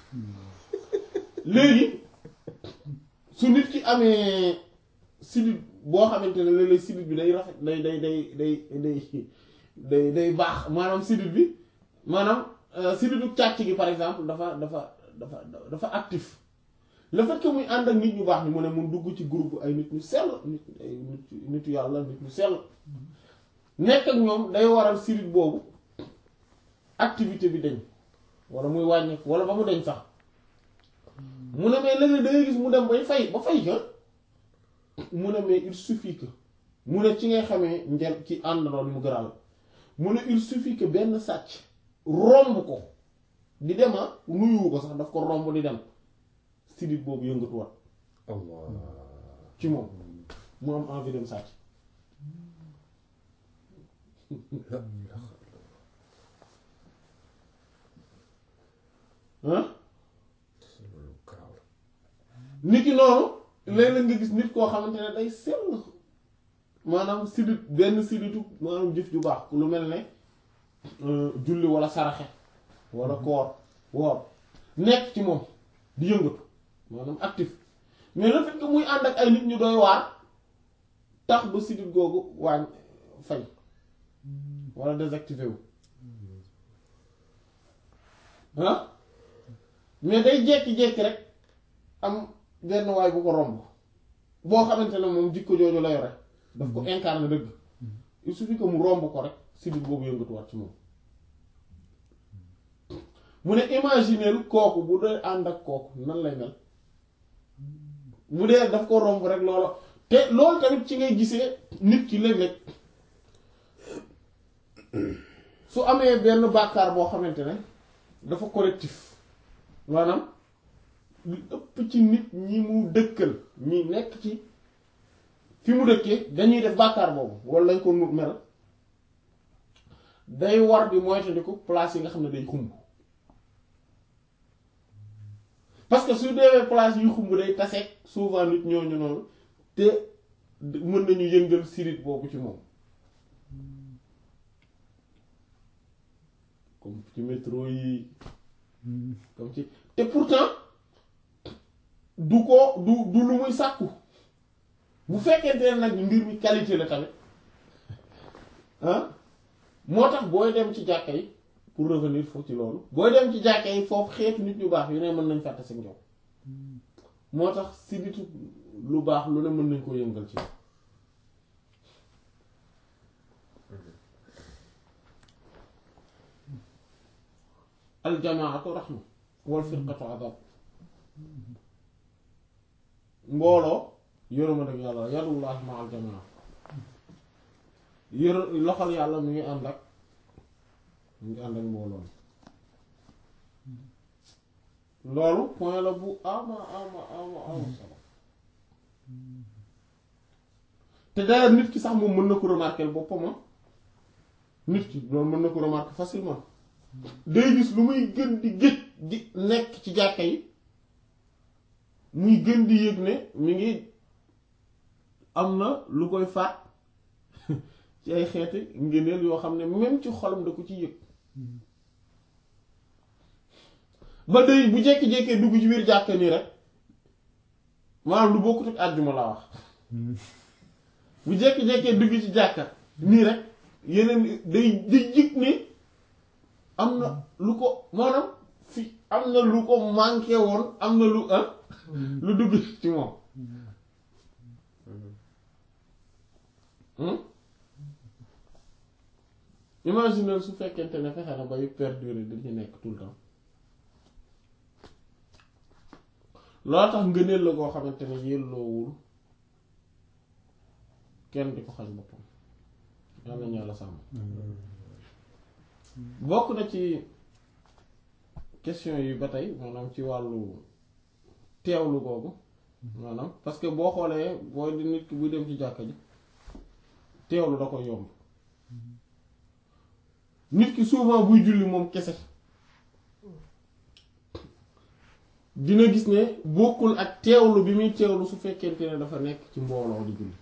léegi su nit ki amee sidit boo xamante ne léeg-léeg sidit bi day rafet day day day day day day day baax maanaam sidit bi maanaam siditu càcc gi par exemple dafa dafa dafa dafa actif le fait que muy ànd ak nit ñu baax ni mu ne mun dugg ci groupe ay nit ñu sell nit ay nit nitu yàlla nit ñu sell nekk ak ñoom day waral sidit boobu activité bi dañ wala muy wàññeeku wala ba mu dañ sax mu ne mais léeg-léeg da ngay gis mu dem bay fay ba fay ka mu ne mais il suffit que mu ne ci ngay xamee njel ci àndandoo ni mu gëral mu ne il suffit que benn sàcc romb ko di dema nuyuwu ko sax daf ko romb di dem sidit boobu yëngatuwaat Allah ci moom mu am envie dem sàcc ah loolu garaaw la. nit ki noonu léeg-léeg nga gis nit koo xamante ne day sell maanaam sidit benn siditu maanaam jëf ju baax lu mel ne euh, julli wala saraxe wala koor woor nekk ci moom di yëngatu maanaam actif mais le fait que muy ànd ak ay nit ñu doy waar tax ba sidit googu waañ fay wala désactivé wu ah mais day jékki-jékki rek am benn waay bu ko romb boo xamante ne moom jikko jooju la yore daf ko incarné dëgg il suffit que mu romb ko rek sidit boobu yëngatuwaat ci moom mu ne imagineel kooku bu dee ànd ak kooku nan lay mel bu dee daf ko romb rek loola te loolu tamit ci ngay gisee nit ki léeg-léeg su amee benn bàkkaar boo xamante ne dafa correctif maanaam lu ëpp ci nit ñi mu dëkkal ñi nekk ci fi mu dëkkee dañuy def bàkkaar boobu wala lañ ko nu mel day war di moytandiku place yi nga xam ne day xumb parce que su deewee place yu xumb day taseeg souvent nit ñooñu noonu te mën nañu yëngal sirit boobu ci moom comme ci métro yi comme ci te pourtant du ko du du lu muy sàkku bu fekkente ne nag mbir mi qualité la tamit ah moo tax booy dem ci jàkka yi pour revenir foofu ci loolu booy dem ci jàkka yi foofu xeetu nit ñu baax yu ne mën nañ fàtte sa njaw moo tax si nitu lu baax lu ne mën nañ ko yëngal ci aljamaatu raxma wal firqatu adab mbooloo yërëma dëgg yàlla yadullahi ma aljamaa yër loxol yàlla mu ngi ànd ak mu ngi ànd ak mbooloo loolu point la bu ama ama ama ama solo te d'ailleurs nit ki sax moom mën na ko remarquer boppam nit ki loolu mën na ko remarquer facilement day gis lu muy gën di gëj di nekk ci jàkka yi muy gën di yëg ne mi ngi am na lu koy faat ci ay xeeti ngëneel yoo xam ne même ci xolam da ko ci yëg ba day bu jékki-jékkee dugg ci biir jàkka nii rek maanaam lu bokkut ak àjjuma laa wax bu jékki-jékkee dugg ci jàkka nii rek yeneen day day yëg ne am na lu ko maanaam fi am na lu ko manqué woon am na lu ah lu dugg ci moom imagine su fekkente ne fexe na ba yu perdurer dañu nekk tout le temps loo tax ngëneel la koo xamante ne yelloowul kenn di ko xañ boppam yàlla ñu yàlla sàmm bokk na ci question yi ba tey maanaam ci wàllu teewlu googu maanaam parce que boo xoolee boo di nit ki buy dem ci jàkka ji teewlu da ko yomb nit ki souvent buy julli moom kese dina gis ne bokkul ak teewlu bi muy teewlu su fekkente ne dafa nekk ci mbooloo di julli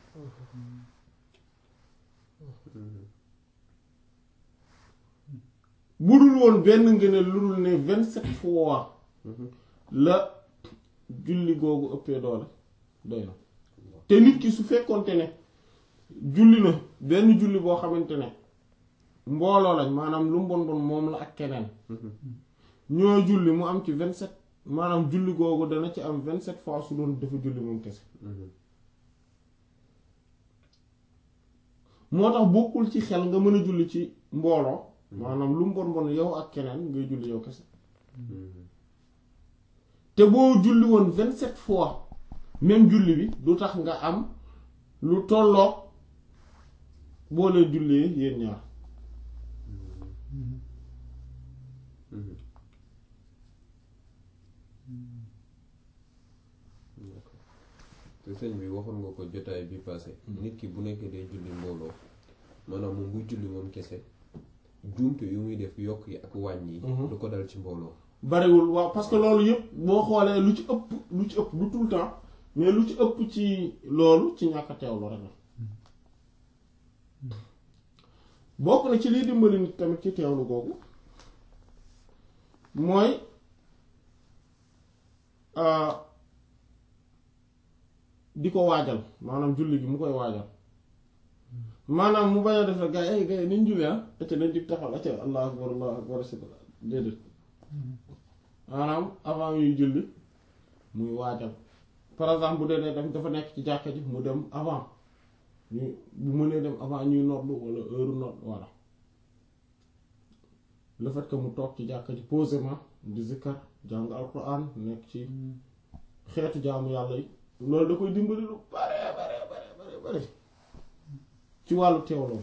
bu dul woon benn ngëneel lu dul ne vingt-sept fois la julli googu ëppee doole doy na te nit ki su fekkonte ne julli na benn julli boo xamante ne mbooloo lañ maanaam lu mbon bon moom la ak keneen ñoo julli mu am ci vingt-sept maanaam julli googu dana ci am vingt-sept fois su doon dafa julli moom kese moo tax bokkul ci xel nga mën a julli ci mbooloo maanaam lu mbon bon yow ak keneen ngay julli yow kese te boo julli woon vingt-sept fois même julli bi du tax nga am lu tolloog boo leen jullee yéen ñaar te sëñ bi waxoon nga ko jotaay bi passé nit ki bu nekkee day julli mbooloo maanaam moom buy julli moom kese juumte yu muy def yokk yi ak wàññi yi du ko dal ci mbooloo bariwul waaw parce que loolu yëpp boo xoolee lu ci ëpp lu ci ëpp du tout le temps mais lu ci ëpp ci loolu ci ñàkk a teewlu rek la bokk na ci liy dimbali nit tamit ci teewlu googu mooy di ko waajal maanaam julli gi mu koy waajal maanaam mu bañ a def rek gars yi ay gars yi niñ julli ah acca nañ jug taxaw acca allahu akbar allahu akbar asibila déedéet maanaam avant yuy julli muy waajal par exemple bu dee dee dem dafa nekk ci jàkka ji mu dem avant ñu bu mënee dem avant ñuy noddu wala heure nodd voilà le fait que mu toog ci jàkka ji posément di zikkar jàng alquran nekk ci xeetu jaamu yàlla yi loolu da koy dimbali lu bare bare bare bare bare ci wàllu teewloo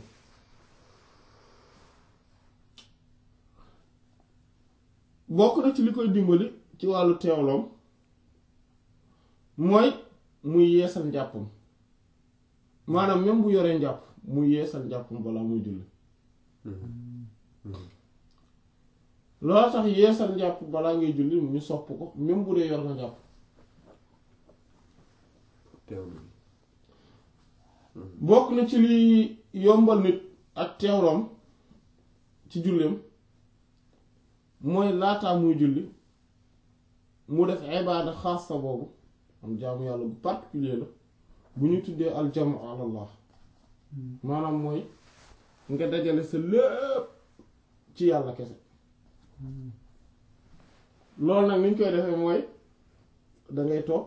bokk na ci li koy dimbali ci wàllu teewloom mooy muy yeesal njàppam maanaam même bu yoree njàpp muy yeesal njàppam balaa muy julli loolu tax yeesal njàpp balaa ngay julli ñu sopp ko même bu dee yor nga njàpp teewlu bokk na ci li yombal nit ak teewloom ci julleem mooy laataa muy julli mu def ibaada xaasa boobu am jaamu yàlla bu particulier la bu ñu tuddee aljamu alallah maanaam mooy nga dajale sa lépp ci yàlla kese loolu nag ni ñu koy defee mooy dangay toog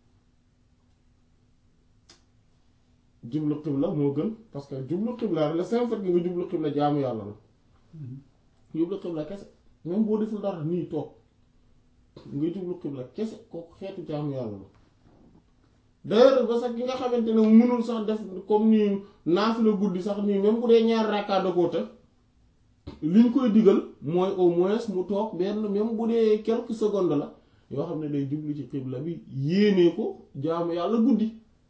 jublu xibla moo gën parce que jublu xibla le simple fait que nga jublu xibla jaamu yàlla la jublu xibla kese même boo deful dara nii toog nga jublu xibla kese kooku xeetu jaamu yàlla la d'ailleurs ba sax ki nga xamante ne mënul sax def comme ni naafila guddi sax nii même bu dee ñaar rakkaa da koo te liñ koy digal mooy au moins mu toog benn même bu dee quelques secondes la yoo xam ne day jublu ci xibla bi yéenee ko jaamu yàlla guddi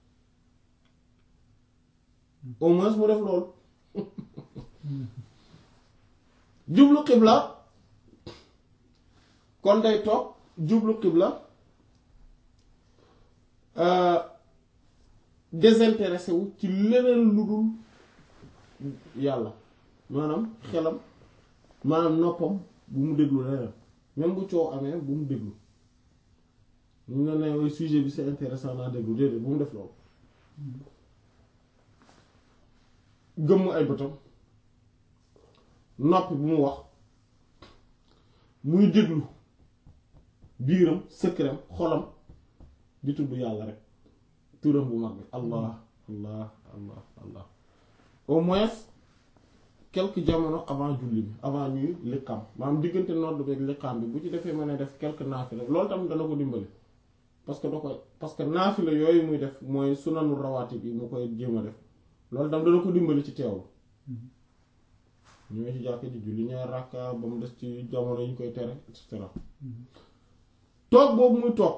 au moins mu def loolu jublu xibla kon day toog jublu xibla désintéressé wu ci leneen lu dul yàlla maanaam xelam maanaam noppam bu mu déglu leneen même bu coow amee bu mu déglu ñu ne ne sujet bi c'est intéressant naa déglu déedéet bu mu def loolu gëmm ay bëtam noppi bu mu wax muy déglu biiram sëkkëram xolam di tudd yàlla rek turam bu mag bi allah allah allah allah au moins quelques jamono avant julli bi avant ñuy liqaam maanaam diggante nodd beeg liqaam bi bu ci defee mën a def quelques naafila loolu tamit dana ko dimbali parce que da koy parce que naafila yooyu muy def mooy sunanu rawaati bi mu koy jéem a def loolu tam dana ko dimbali ci teewlu ñëwee ci jàkk ji julli ñaar rakka ba mu des ci jamono yi ñu koy tere et cetera toog boobu muy toog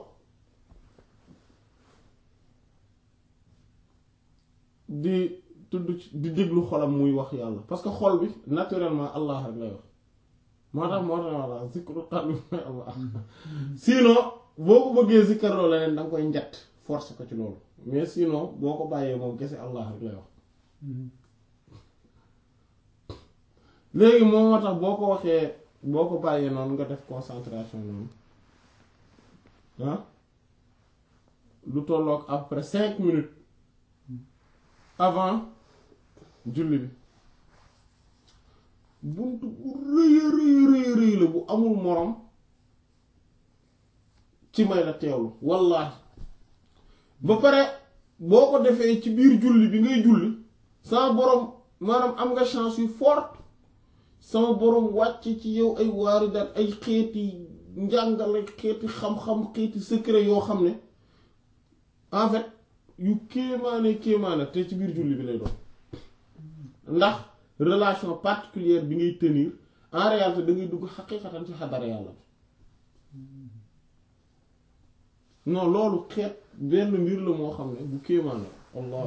di tudd ci- di déglu xolam muy wax yàlla parce que xol bi naturellement Allah rek lay wax moo tax moo tax walla zikru qalbi mooy Allah sinon boo ko bëggee zikkarloo leneen da nga koy njett force ko ci loolu mais sinon boo ko bàyyee moom kese Allah rek lay wax léegi moom moo tax boo ko waxee boo ko bàyyee noonu nga def concentration noonu ah lu tolloog après cinq minutes avant julli bi buntu bu rëy a rëy rëy rëy la bu amul morom ci may la teewlu wallaahi ba pare boo ko defee ci biir julli bi ngay julli sama borom maanaam am nga chance yu forte sama borom wàcc ci yow ay waaridaat ay xeeti njàngale xeeti xam-xam xeeti secret yoo xam ne en fait yu kéemaane kéemaane te ci biir julli bi lay doon ndax relation particulière bi ngay tenir en réalité da ngay dugg xaqiiqatan ci xadara yàlla bi non loolu xeet benn mbir la moo xam ne bu kéemaane allah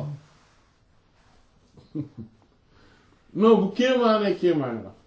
non bu kéemaane kéemaane la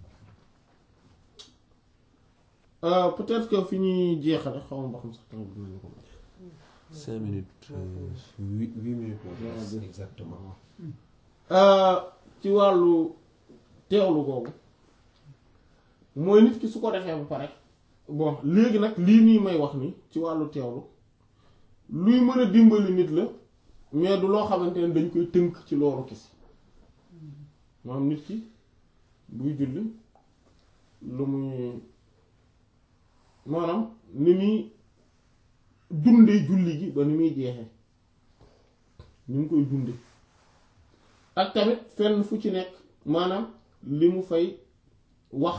Euh, peut-être que fi ñuy jeexale xaw ma ba xam sax tamit dinañu ko may. cinq minutes euh, huit huit minutes moo des exactement Euh, ci wàllu teewlu googu mooy nit ki su ko defee ba pare bon léegi nag lii nii may wax ni ci wàllu teewlu luy mën a dimbali nit la mais du loo xamante ne dañ koy tënk ci loolu kese maanaam nit ki buy julli lu muy maanaam ni muy dundee julli gi ba ni muy jeexee ni mu koy dunde ak tamit fenn fu ci nekk maanaam li mu fay wax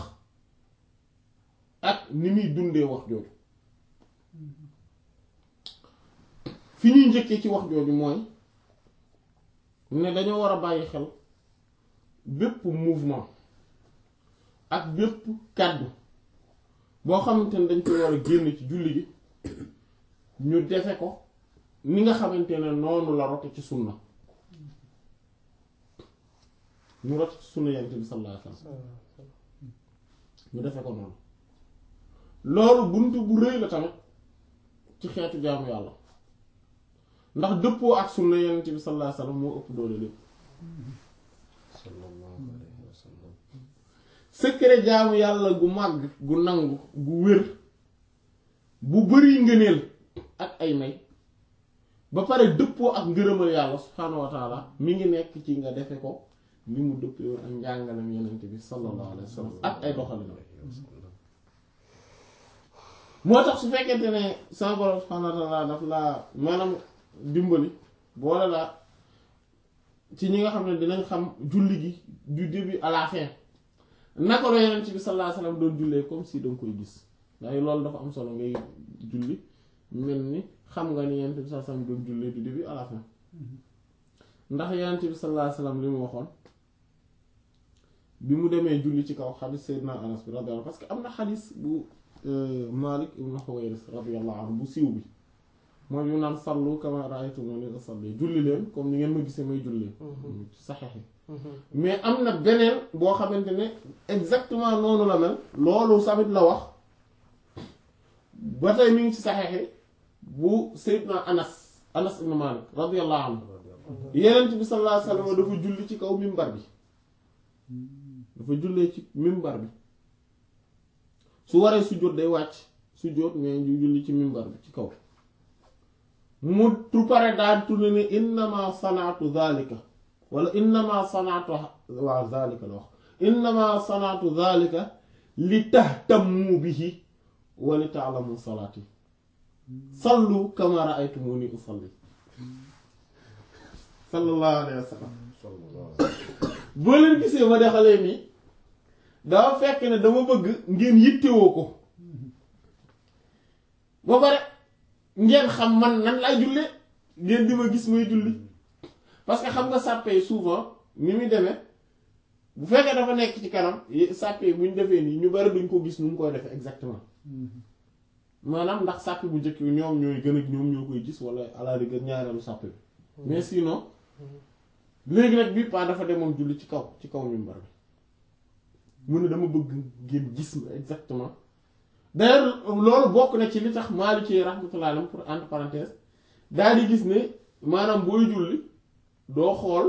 ak ni muy dundee wax jooju fi ñuy njëkkee ci wax jooju mooy ne dañoo war a bàyyi xel bépp mouvement ak bépp kàddu boo xamante ne dañ koy war a génn ci julli gi ñu defe ko ni nga xamante ne noonu la rote ci sunna ñu rote ci sunna yonent bi sallallahu alayhi wasallam ñu defe ko noonu loolu buntu bu rëy la tamit ci xeetu jaamu yàlla ndax dëppoo ak sunna yonent bi sallallahu alayhi wasallam moo ëpp doole lépp sallallahu alayhi wa sallam secret jaamu yàlla gu màgg gu nangu gu wér bu bari ngëneel ak ay may ba pare dëppoo ak ngërëmal yàlla subhaanahu wa taala mi ngi nekk ci nga defe ko ni mu dëppoo ak njàngalem yonent bi sallallahu alayhi wa sallam ak ay doxalinam moo tax su fekkente ne sama borom subhaanahu wa taala daf laa maanaam dimbali boole laa ci ñi nga xam ne dinañ xam julli gi du début à la fin naka la yonent bi sallallahu alayhi wasallam doon jullee comme si danga koy gis ndax loolu dafa am solo ngay julli mel ni xam nga ni yonent bi sallallahu alayhi wasallam doon jullee du début à la fin ndax yonent bi sallallahu alayhi wasallam li mu waxoon bi mu demee julli ci kaw xadis Seydina Anas bi radiyallahu parce que am na xadis bu Malik ibn Huwayris radiyallahu anhu bu siiw bi mooy bi mu naan sallu kama ra'aytumuni usalli julli leen comme ni ngeen ma gisee may julli ci saxeex yi mais am na beneen boo xamante ne exactement noonu la mel loolu samit la wax ba tey mi ngi ci saxeexi bu Seydina Anas Anas ibn Malik radiyallahu anhu Yonent bi sallallahu alayhi wasallam dafa julli ci kaw mimbar bi dafa jullee ci mimbar bi su waree sujjóot day wàcc sujjóot mais ñu julli ci mimbar bi ci kaw mu tu pare daal tourné ne innama sanaatu zalika wala innama sanaatu waaw zalika la wax innama sanaatu zalika li tahtammu bihi wa li ta'lamu salaati sallu kama ra'aytumuni usalli sallallahu alayhi wa sallam boo leen gisee ma dexalee nii dafa fekk ne dama bëgg ngeen yittewoo ko ba pare ngeen xam man nan laay jullee ngeen di ma gis may julli parce que xam nga sàppe yi souvent ni muy demee bu fekkee dafa nekk ci kanam sàppe bu ñu defee nii ñu bari duñ ko gis nu mu koy defee exactement maanaam ndax sàppe bu njëkk bi ñoom ñooy gën a ñoom ñoo koy gis wala à la rigueur ñaareelu sàppe bi mais sinon léegi nag bii pas dafa demoon julli ci kaw ci kaw mimbar bi mu ne dama bëgg ngeen gis ma exactement d'ailleurs loolu bokk na ci li tax Maliki rahmatullah alayhi pour entre parenthèse daal di gis ne maanaam booy julli doo xool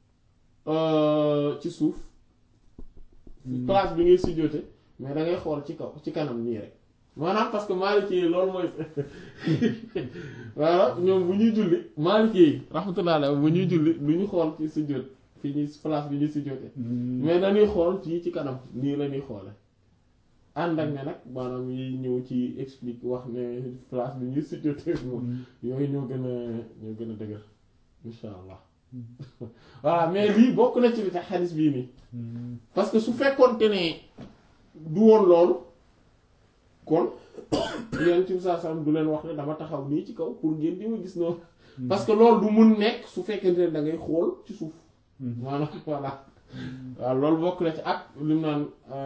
ci suuf place bi ngay sujjóote mais da ngay xool ci kaw ci kanam nii rek maanaam parce que Maliki yi loolu mooy voilà ñoom bu ñuy julli Maliki yi rahmatullah alayhi bu ñuy julli du ñu xool ci sujjóot fi ñuy place bi ñuy sujjóote mais dañuy xool ci ci kanam nii la ñuy xoole ànd ak ne nag maanaam yi ñëw ci explique wax ne place bi ñuy sujjóote moom yooyu ñoo gën a ñoo gën a dëgër insha allah voilà mais lii bokk na ci li tax xadis bii nii parce que su fekkoonte ne du woon loolu kon yéen ci saa saa du leen wax ne dama taxaw nii ci kaw pour ngeen di ma gis noonu parce que loolu du mun nekk su fekkente ne da ngay xool ci suuf maanaam voilà waaw loolu bokk na ci ak li mu naan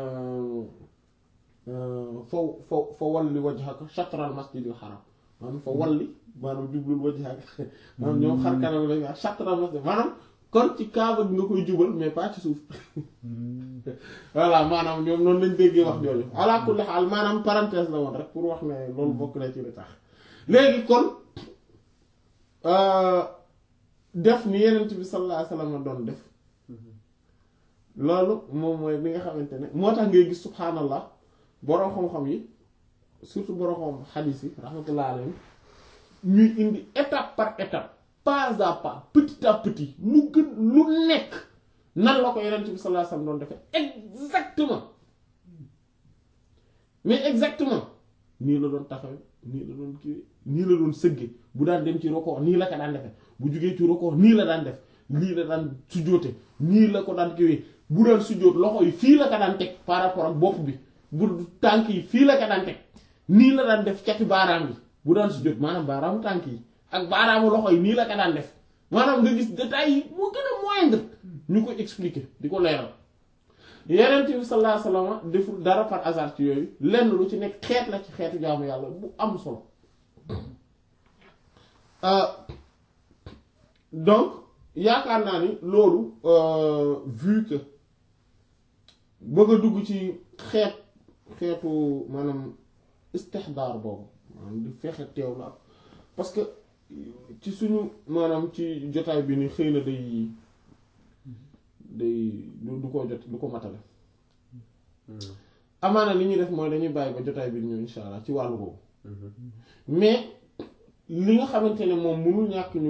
fa fa fa walli wajhaka shatral masjidil haram maanaam fa walli maanaam jublul wajhaka maanaam ñoom xar kanam lañ wax shatral masjid maanaam kon ci kaaba bi nga koy jubal mais pas ci suuf voilà maanaam ñoom noonu lañ déggee wax jooju ala kulli xaal maanaam parenthèse la woon rek pour wax ne loolu bokk na ci li tax léegi kon def ni yenent bi sallallahu alayhi wasallam doon def loolu moom mooy li nga xamante ne moo tax ngay gis subhaanallah boroom xam-xam yi surtout boroom xam xadiis yi rahmatullah alayhim ñuy indi étape par étape pas à pas petit à petit lu gën lu nekk nan la ko yenent bi sallallahu alayhi wasallam doon defee exactement mais exactement nii la doon taxawe nii la doon kii nii la doon sëgge bu daan dem ci roko nii la ko daan defe bu jugee ci roko nii la daan def lii la daan sujjóote nii la ko daan kiwee bu daan sujjóot loxo yi fii la ko daan teg par rapport ak bopp bi bu tànk yi fii la ko daan teg nii la daan def cati baaraam yi bu daan sujjóot maanaam baaraamu tànk yi ak baaraamu loxo yi nii la ko daan def maanaam nga gis détails yi moo gën a moindre ñu ko expliquer di ko leeral yeneen bi sallallahu alayhi wasallam deful dara par hasard ci yooyu lenn lu ci nekk xeet la ci xeetu jaamu yàlla bu am solo donc yaakaar naa ni loolu vu que bëgg a dugg ci xeet xeetu maanaam istixdaar boobu maanaam di fexe teew la parce que ci suñu maanaam ci jotaay bi ni xëy na day day du ko jot du ko matale amaana li ñuy def mooy dañuy bàyyi ba jotaay bi ñëw insha allah ci wàllu boobu mais li nga xamante ne moom mënul ñàkk ñu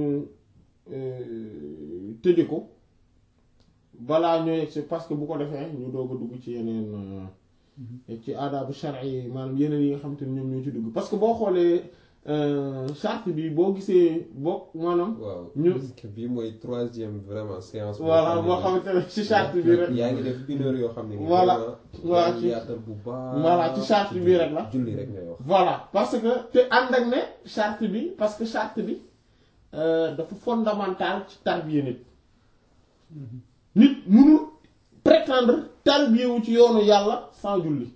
tëje ko balaa ñoo yegg si parce que bu ko defee ñu doog a dugg ci yeneen ci aadaabu shar'i yi maanaam yeneen yi nga xamante ne ñoom ñoo ci dugg parce que boo xoolee charte bi boo gisee boo maanaam. waaw ñu bii mooy troisième vraiment séance. voilà boo xamante ne ci charte bi rek. yaa ngi def une heure yoo xam ne. voilà voilà ci ci yaatal bu baax. voilà ci charte bi rek la. julli rek ngay wax. voilà parce que te ànd ak ne charte bi parce que charte bi dafa fondamental ci tarbiya nit nit mënul prétendre tarbiya wu ci yoonu yàlla sans julli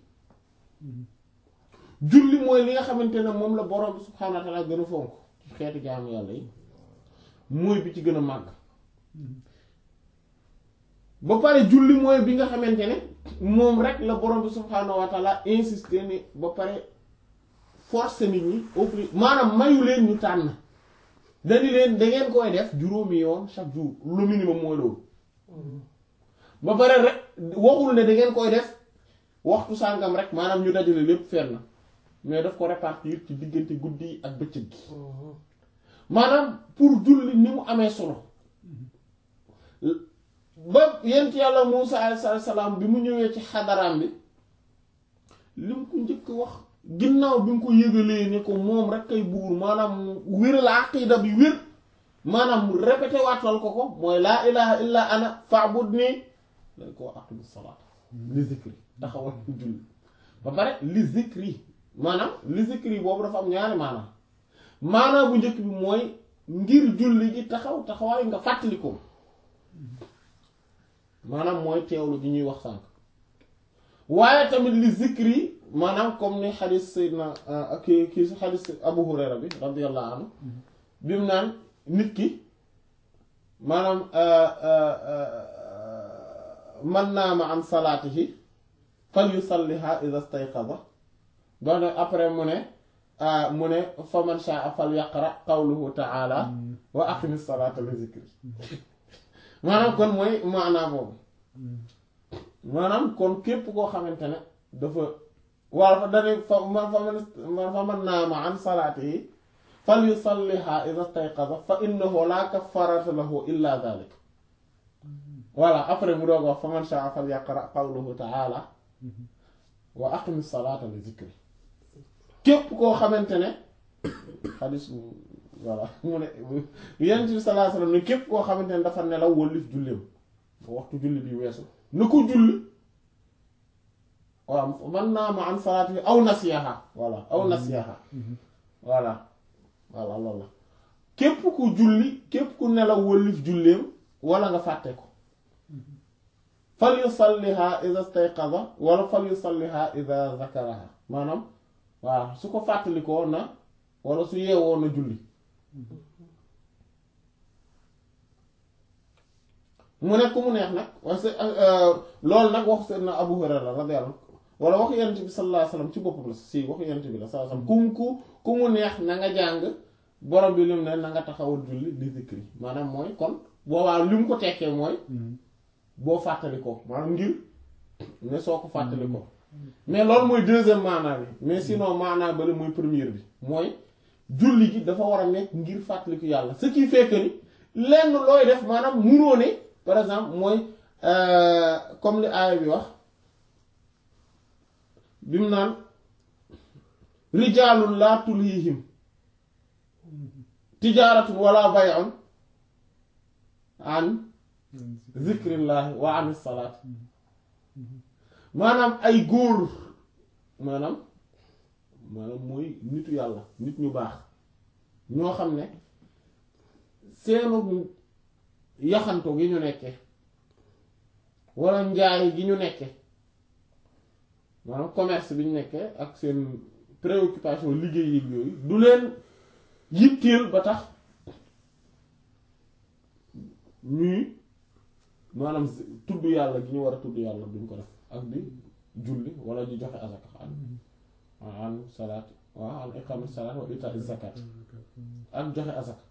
julli mooy li nga xamante ne moom la borom bi subhaanahu wa ta'ala gën a fonk ci xeeti jaamu yàlla yi mooy bi ci gën a màgg ba pare julli mooy bi nga xamante ne moom rek la borom bi subhaanahu wa ta'ala insister ni ba pare forcer nit ñi obli maanaam mayu leen ñu tànn dañu leen da ngeen koy def juróomi yoon chaque jour le minimum mooy loolu ba pare rek waxul ne da ngeen koy def waxtu sàngam rek maanaam ñu dajale lépp fenn mais daf ko répartir ci diggante guddi yi ak bëccëg gi maanaam pour julli ni mu amee solo ba yent yàlla Muusa alayhi salaam bi mu ñëwee ci xadaraam bi li mu ko njëkk wax ginnaaw bi mu ko yëgalee ne ko moom rek kay buur maanaam wéral aqida bi wér maanaam répété waatal ko ko mooy laa ilaha illa ana fa'budni dañ ko aqimi salaat li zikri taxawal julli ba pare li zikri maanaam li zikri boobu dafa am ñaari maanaam maanaam bu njëkk bi mooy ngir julli gi taxaw taxawaay nga fàttali ko maanaam mooy teewlu gi ñuy wax sànk waaye tamit li zikri maanaam comme ni xadis sayyidina kii kii xadis Abu Hurayra bi radiyallahu anhu bi mu naan nit ki maanaam man naama an salaatihi fal yusalliha idha stayqaza ba ne après mu ne mu ne fa man sha'a fal yaqra qawluhu ta'ala wa aqimi salata li zikri maanaam kon mooy maanaam boobu maanaam kon képp koo xamante ne dafa wala fa dane fa man fa man fa man naama an salaatihi fal yusalliha idha stayqaza fa innahu la kaffarata lahu illa dhalik voilà après mu doog wax fa man sha'a fal yaqra qawluhu ta'ala wa aqimi salata li zikri képp koo xamante ne xadis voilà mu ne yonent bi sallallahu alayhi wasallam ne képp koo xamante ne dafa nelaw wëllif julleem ba waxtu julli bi weesu na ko julli waaw man naa ma an salaati aw nasiyaha voilà aw nasiyaha voilà voilà loolu la képp ku julli képp ku nelaw wëllif julleem wala nga fàtte ko fal yusalliha idha stayqaza wala fal yusalliha idha zakaraha maanaam waaw su ko fàttalikoo na wala su yeewoo na julli mu nekk ku mu neex nag parce que loolu nag wax Seydina Abu Hurayra radiyallahu wala wax yonent bi sallallahu alayhi wasallam ci boppam la si wax yonent bi la sallallahu alayhi wasallam ku ku ku mu neex na nga jàng borom bi lim ne na nga taxawal julli li zikri maanaam mooy kon boobaa li mu ko tekkee mooy boo fàttalikoo maanaam ngir ne soo ko fàttalikoo mais loolu mooy deuxième maanaa bi mais sinon maanaa bale mooy première bi mooy julli gi dafa war a nekk ngir fàttaliku yàlla ce qui fait que ni lenn looy def maanaam munoo ne par exemple mooy comme li aaya bi wax bi mu naan rijaalun laa tulhihim tijaaratun wala bay'un an zikrillahi wa anis salaat maanaam ay góor maanaam maanaam mooy nitu yàlla nit ñu baax ñoo xam ne seenu yaxantu gi ñu nekke walla njaay gi ñu nekke maanaam commerce bi ñu nekke ak seen préoccupation liggéey yi yooyu du leen yitteel ba tax ñuy maanaam tudd yàlla gi ñu war a tudd yàlla duñ ko def ak di julli wala di joxe azaka an an salaat waaw an iqam salaat wa ita zakat ak joxe azaka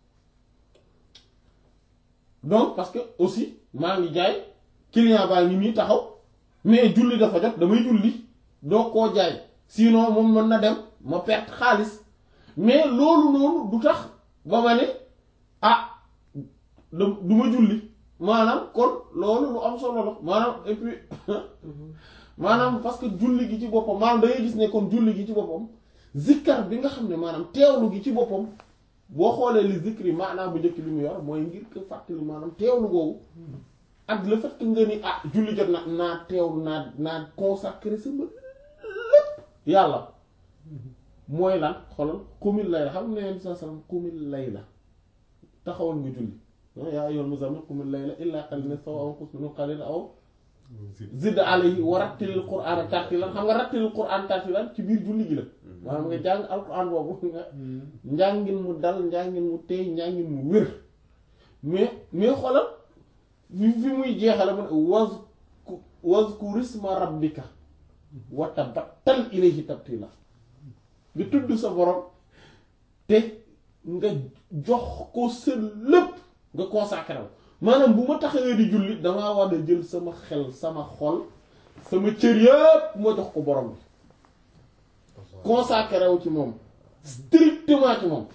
donc parce que aussi maa ngi jaay client baa ngi nii taxaw mais julli dafa jot damay julli doo koo jaay sinon moom mën na dem ma perte xaalis mais loolu noonu du tax ba ma ne ah du ma julli maanaam kon loolu lu am solo la maanaam et puis maanaam parce que julli gi ci boppam maanaam da ngay gis ne kon julli gi ci boppam zikkar bi nga xam ne maanaam teewlu gi ci boppam boo xoolee li zikri maanaam bu njëkk bi mu yor mooy ngir ko fàttali maanaam teewlu googu ak le fait que nga ni ah julli jot na naa teewlu naa naa consacré sama lépp yàlla mooy lan xoolal qumil layla xam ne yenn saa salaam qumil layla taxawal nga julli yaa ayyuhal muzammil qumil layla illa qalilan nisfahu aw inqus minhu qalilan aw zid alayhi wa rattilil qur'ana tartilan xam nga rattilil qur'an tartilan ci biir julli gi la maanaam nga jàng alquran boobu nga njàngin mu dal njàngin mu tey njàngin mu wér mais mais xoolal fi fi muy jeexale mu ne waz wazkur isma rabbika wa tabattal ilayhi tabtila nga tudd sa borom te nga jox ko sa lépp nga consacré wu maanaam bu ma taxawee di julli damaa war a jël sama xel sama xol sama cër yëpp ma jox ko borom bi consacré wu ci moom strictement ci moom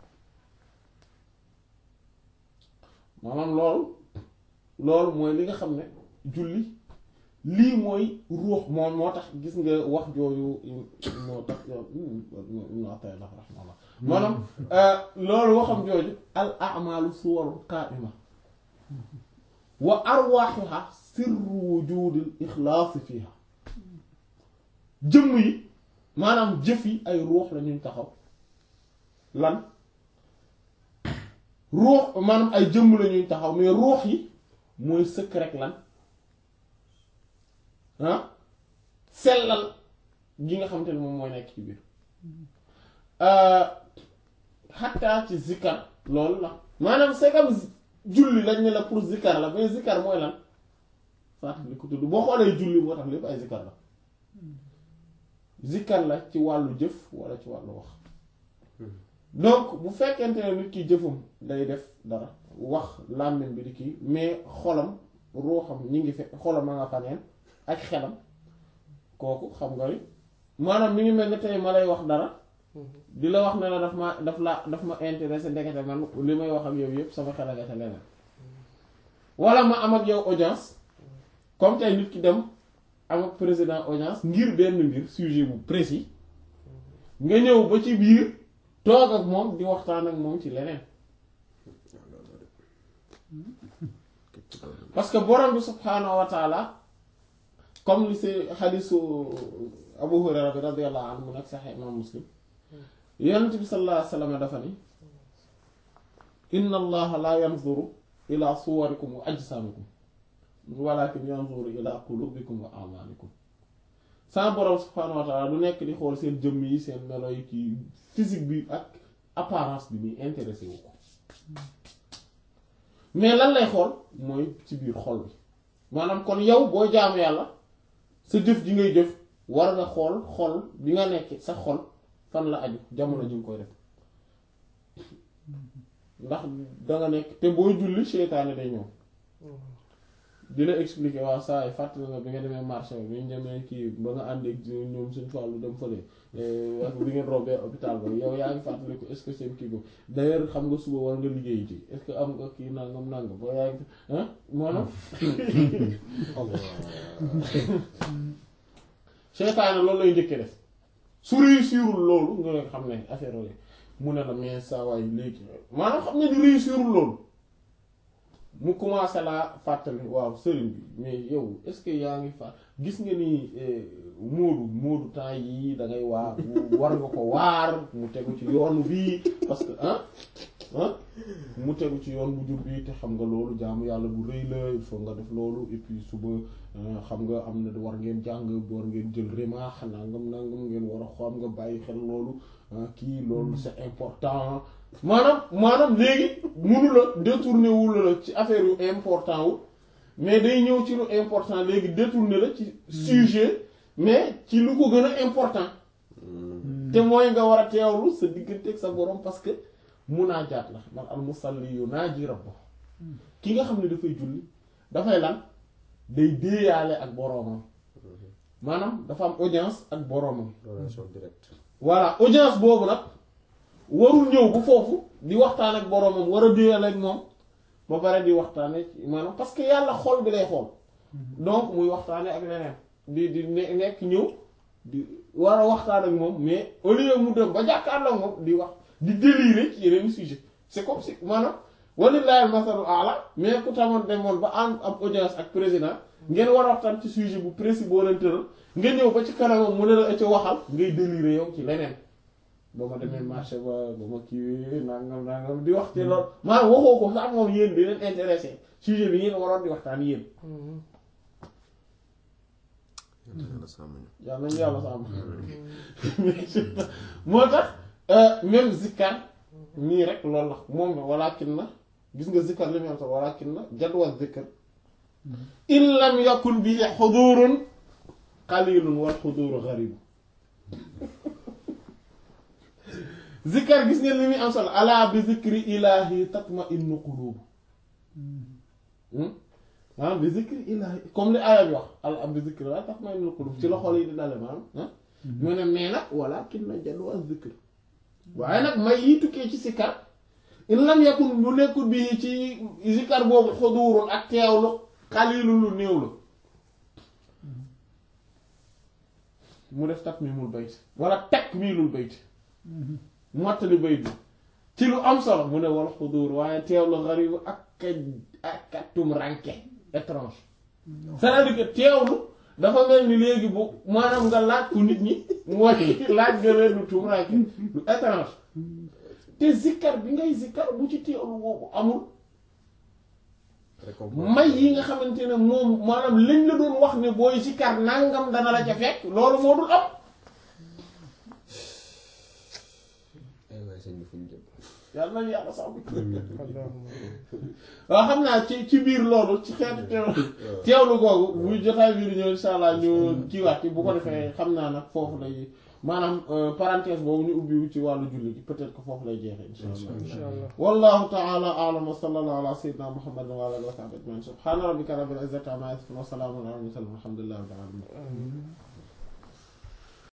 maanaam loolu loolu mooy li nga xam ne julli lii mooy ruux moom moo tax gis nga wax jooju moo tax Ibn Ata'illah rahimahullah maanaam loolu waxam jooju al a'malu suwarun qa'ima wa arwaaxuha sirru wujudil ixlaasi fiha jëmm yi maanaam jëf yi ay ruux la ñuy taxaw lan ruux maanaam ay jëmm la ñuy taxaw mais ruux yi mooy sëkk rek lan ah sellal gi nga xamante ne moom mooy nekk ci biir xattaa ci zikkar loolu la maanaam c'est comme julli lañ ne la pour zikkar la mais zikkar mooy lan fàttali ko tudd boo xoolee julli moo tax lépp ay zikkar la zikkar la ci wàllu jëf walla ci wàllu wax donc bu fekkente ne nit ki jëfam day def dara wax làmmiñ bi di kii mais xolam ruuxam ñi ngi fe xolam a nga faneen ak xelam kooku xam nga ni maanaam mi ngi mel ni tey ma lay wax dara di la wax ne la daf ma daf la daf ma intéressé ndekete man li may wax ak yow yëpp sama xel a nga ca leneen walla ma am ak yow audience comme tey nit ki dem am ak président audience ngir benn mbir sujet bu précis nga ñëw ba ci biir toog ak moom di waxtaan ak moom ci leneen parce que borom bi subhaanahu wa taala comme li si xadisu Abu Hurayra bi radiyallahu anhu mu nekk sax imam Muslim yonent bi sallallahu alayhi wa sallam dafa ni inna allaha la yanzuru ila suwarikum wa ajsamikum walakin yanzuru ila qulubikum wa amalikum sa borom subhaanahu wa taala du nekk di xool seen jëmm yi seen melo yi kii physique bi ak apparence bi muy intéressé wu ko mais lan lay xool mooy ci biir xol bi maanaam kon yow boo jaamu yàlla sa jëf ji ngay jëf war nga xool xol bi nga nekk sa xol fan la aju jamono ji nga koy def ndax danga nekk te booy julli seytaane day ñëw di la expliquer waaw saa yi fàttali nga bi nga demee marché bi ñu demee kii ba nga ànd ak ñoom suñu fàllu dem fële ak bi ngeen rombee hôpital ba yow yaa ngi fàttali ko est-ce que seen kii boobu d'ailleurs xam nga suba war nga liggéey ci est-ce que am nga kii nangam nangam ba yaa ngi ah maanaam seytaane loolu lay njëkkee def su réussirul loolu nga xam ne affaire yooyu mu ne la mais saa waay léegi maanaam xam ne ni réussirul loolu mu commencé laa fàttali waaw sëriñ bi mais yow est-ce que yaa ngi fa gis nga ni moodu moodu temps yii da ngay waar war nga ko waar mu tegu ci yoon bii parce que ah ah mu tegu ci yoon bu jub bi te xam nga loolu jaamu yàlla bu rëy la il faut nga def loolu et puis suba xam nga am na war ngeen jàng war ngeen jël remaax nangam nangam ngeen war a xam nga bàyyi xel loolu kii loolu c'est important maanaam maanaam léegi munu la détourné wul la ci affaire yu important wu mais day ñëw ci lu important léegi détourné la ci sujet mais ci lu ko gën a important te mooy nga war a teewlu sa diggante ak sa borom parce que munaajaat la man al musalli yunaaji rabbahu ki nga xam ne dafay julli dafay lan day déeyaale ak boroomam maanaam dafa am audience ak boroomam relation directe voilà audience boobu nag warul ñëw bu foofu di waxtaan ak boroomam war a déeyal ak moom ba pare di waxtaane maanaam parce que yàlla xol bi lay xool donc muy waxtaane ak leneen di di nekk ñëw di war a waxtaan ak moom mais au lieu mu dem ba jàkkaarloo ak moom di wax di délirer ci yeneen sujet c'est comme si maanaam walillahi masalu ala mais ku tamoon demoon ba am am audience ak président ngeen war a waxtaan ci sujet bu précis boo leen tëral nga ñëw ba ci kanamam mu ne la ci waxal ngay délirer yow ci leneen ba ma demee marché ba ba ma kii nangam nangam di wax ci loolu maanaam waxoo ko sax moom yéen di leen intéressé sujet bi ngeen waroon di waxtaan yéen. yàlla nañu yàlla sàmm. moo tax même zikkar nii rek loolu la moom la walakin na gis nga zikkar li muy am sax walakin na jadwa zikkar in lam yakun bi xudurun qalilun wal xuduru garibu zikkar gis ngeen li muy am solo ala bi zikri ilahi tatma innu qulubu maanaam bi zikri ilahi comme li aaya bi wax ala bi zikri la tatma innu qulubu ci la xol yi di dale maanaam mu ne mais nag walakin na jadwa zikr waaye nag may yi tukkee ci sikkar in lam yakun lu nekkul bi ci zikkar boobu xudurun ak teewlu xalilu lu néew la mu def takmimul bayt wala takmilul bayt mottali bayt bi ci lu am solo mu ne wal xudur waaye teewlu xaribu ak ak tum ranke étrange c'est-à-dire que teewlu dafa mel ni léegi bu maanaam nga laaj ko nit ñi mooy laaj nga leen lu tum ranke lu étrange te zikkar bi ngay zikkar bu ci teewlu boobu amul récompense may yi nga xamante ne moom maanaam lañ la doon wax ne booy si kar nangam dana la ca fekk loolu moo dul am ay waay sëñ bi fu ñu jëm yàlla nañu yàlla sàmm waaw xam naa ci ci biir loolu ci xeetu teew teewlu googu buy jotaay biir ñëw insha allah ñu kiiwaat ci bu ko defee xam naa nag foofu lay maanaam euh, parenthèse boobu ñu ubbiwu ci wàllu julli gi peut-être que foofu lay jeexee insha allah insha allah wallahu ta'ala a'lam wa sallallahu ala sayyidina muhammadin wa ala alihi wa sahbihi ajma'in subhana rabbika rabbil izzati amma yasifun wa salamun ala al mursalin walhamdulillahi rabbil alamin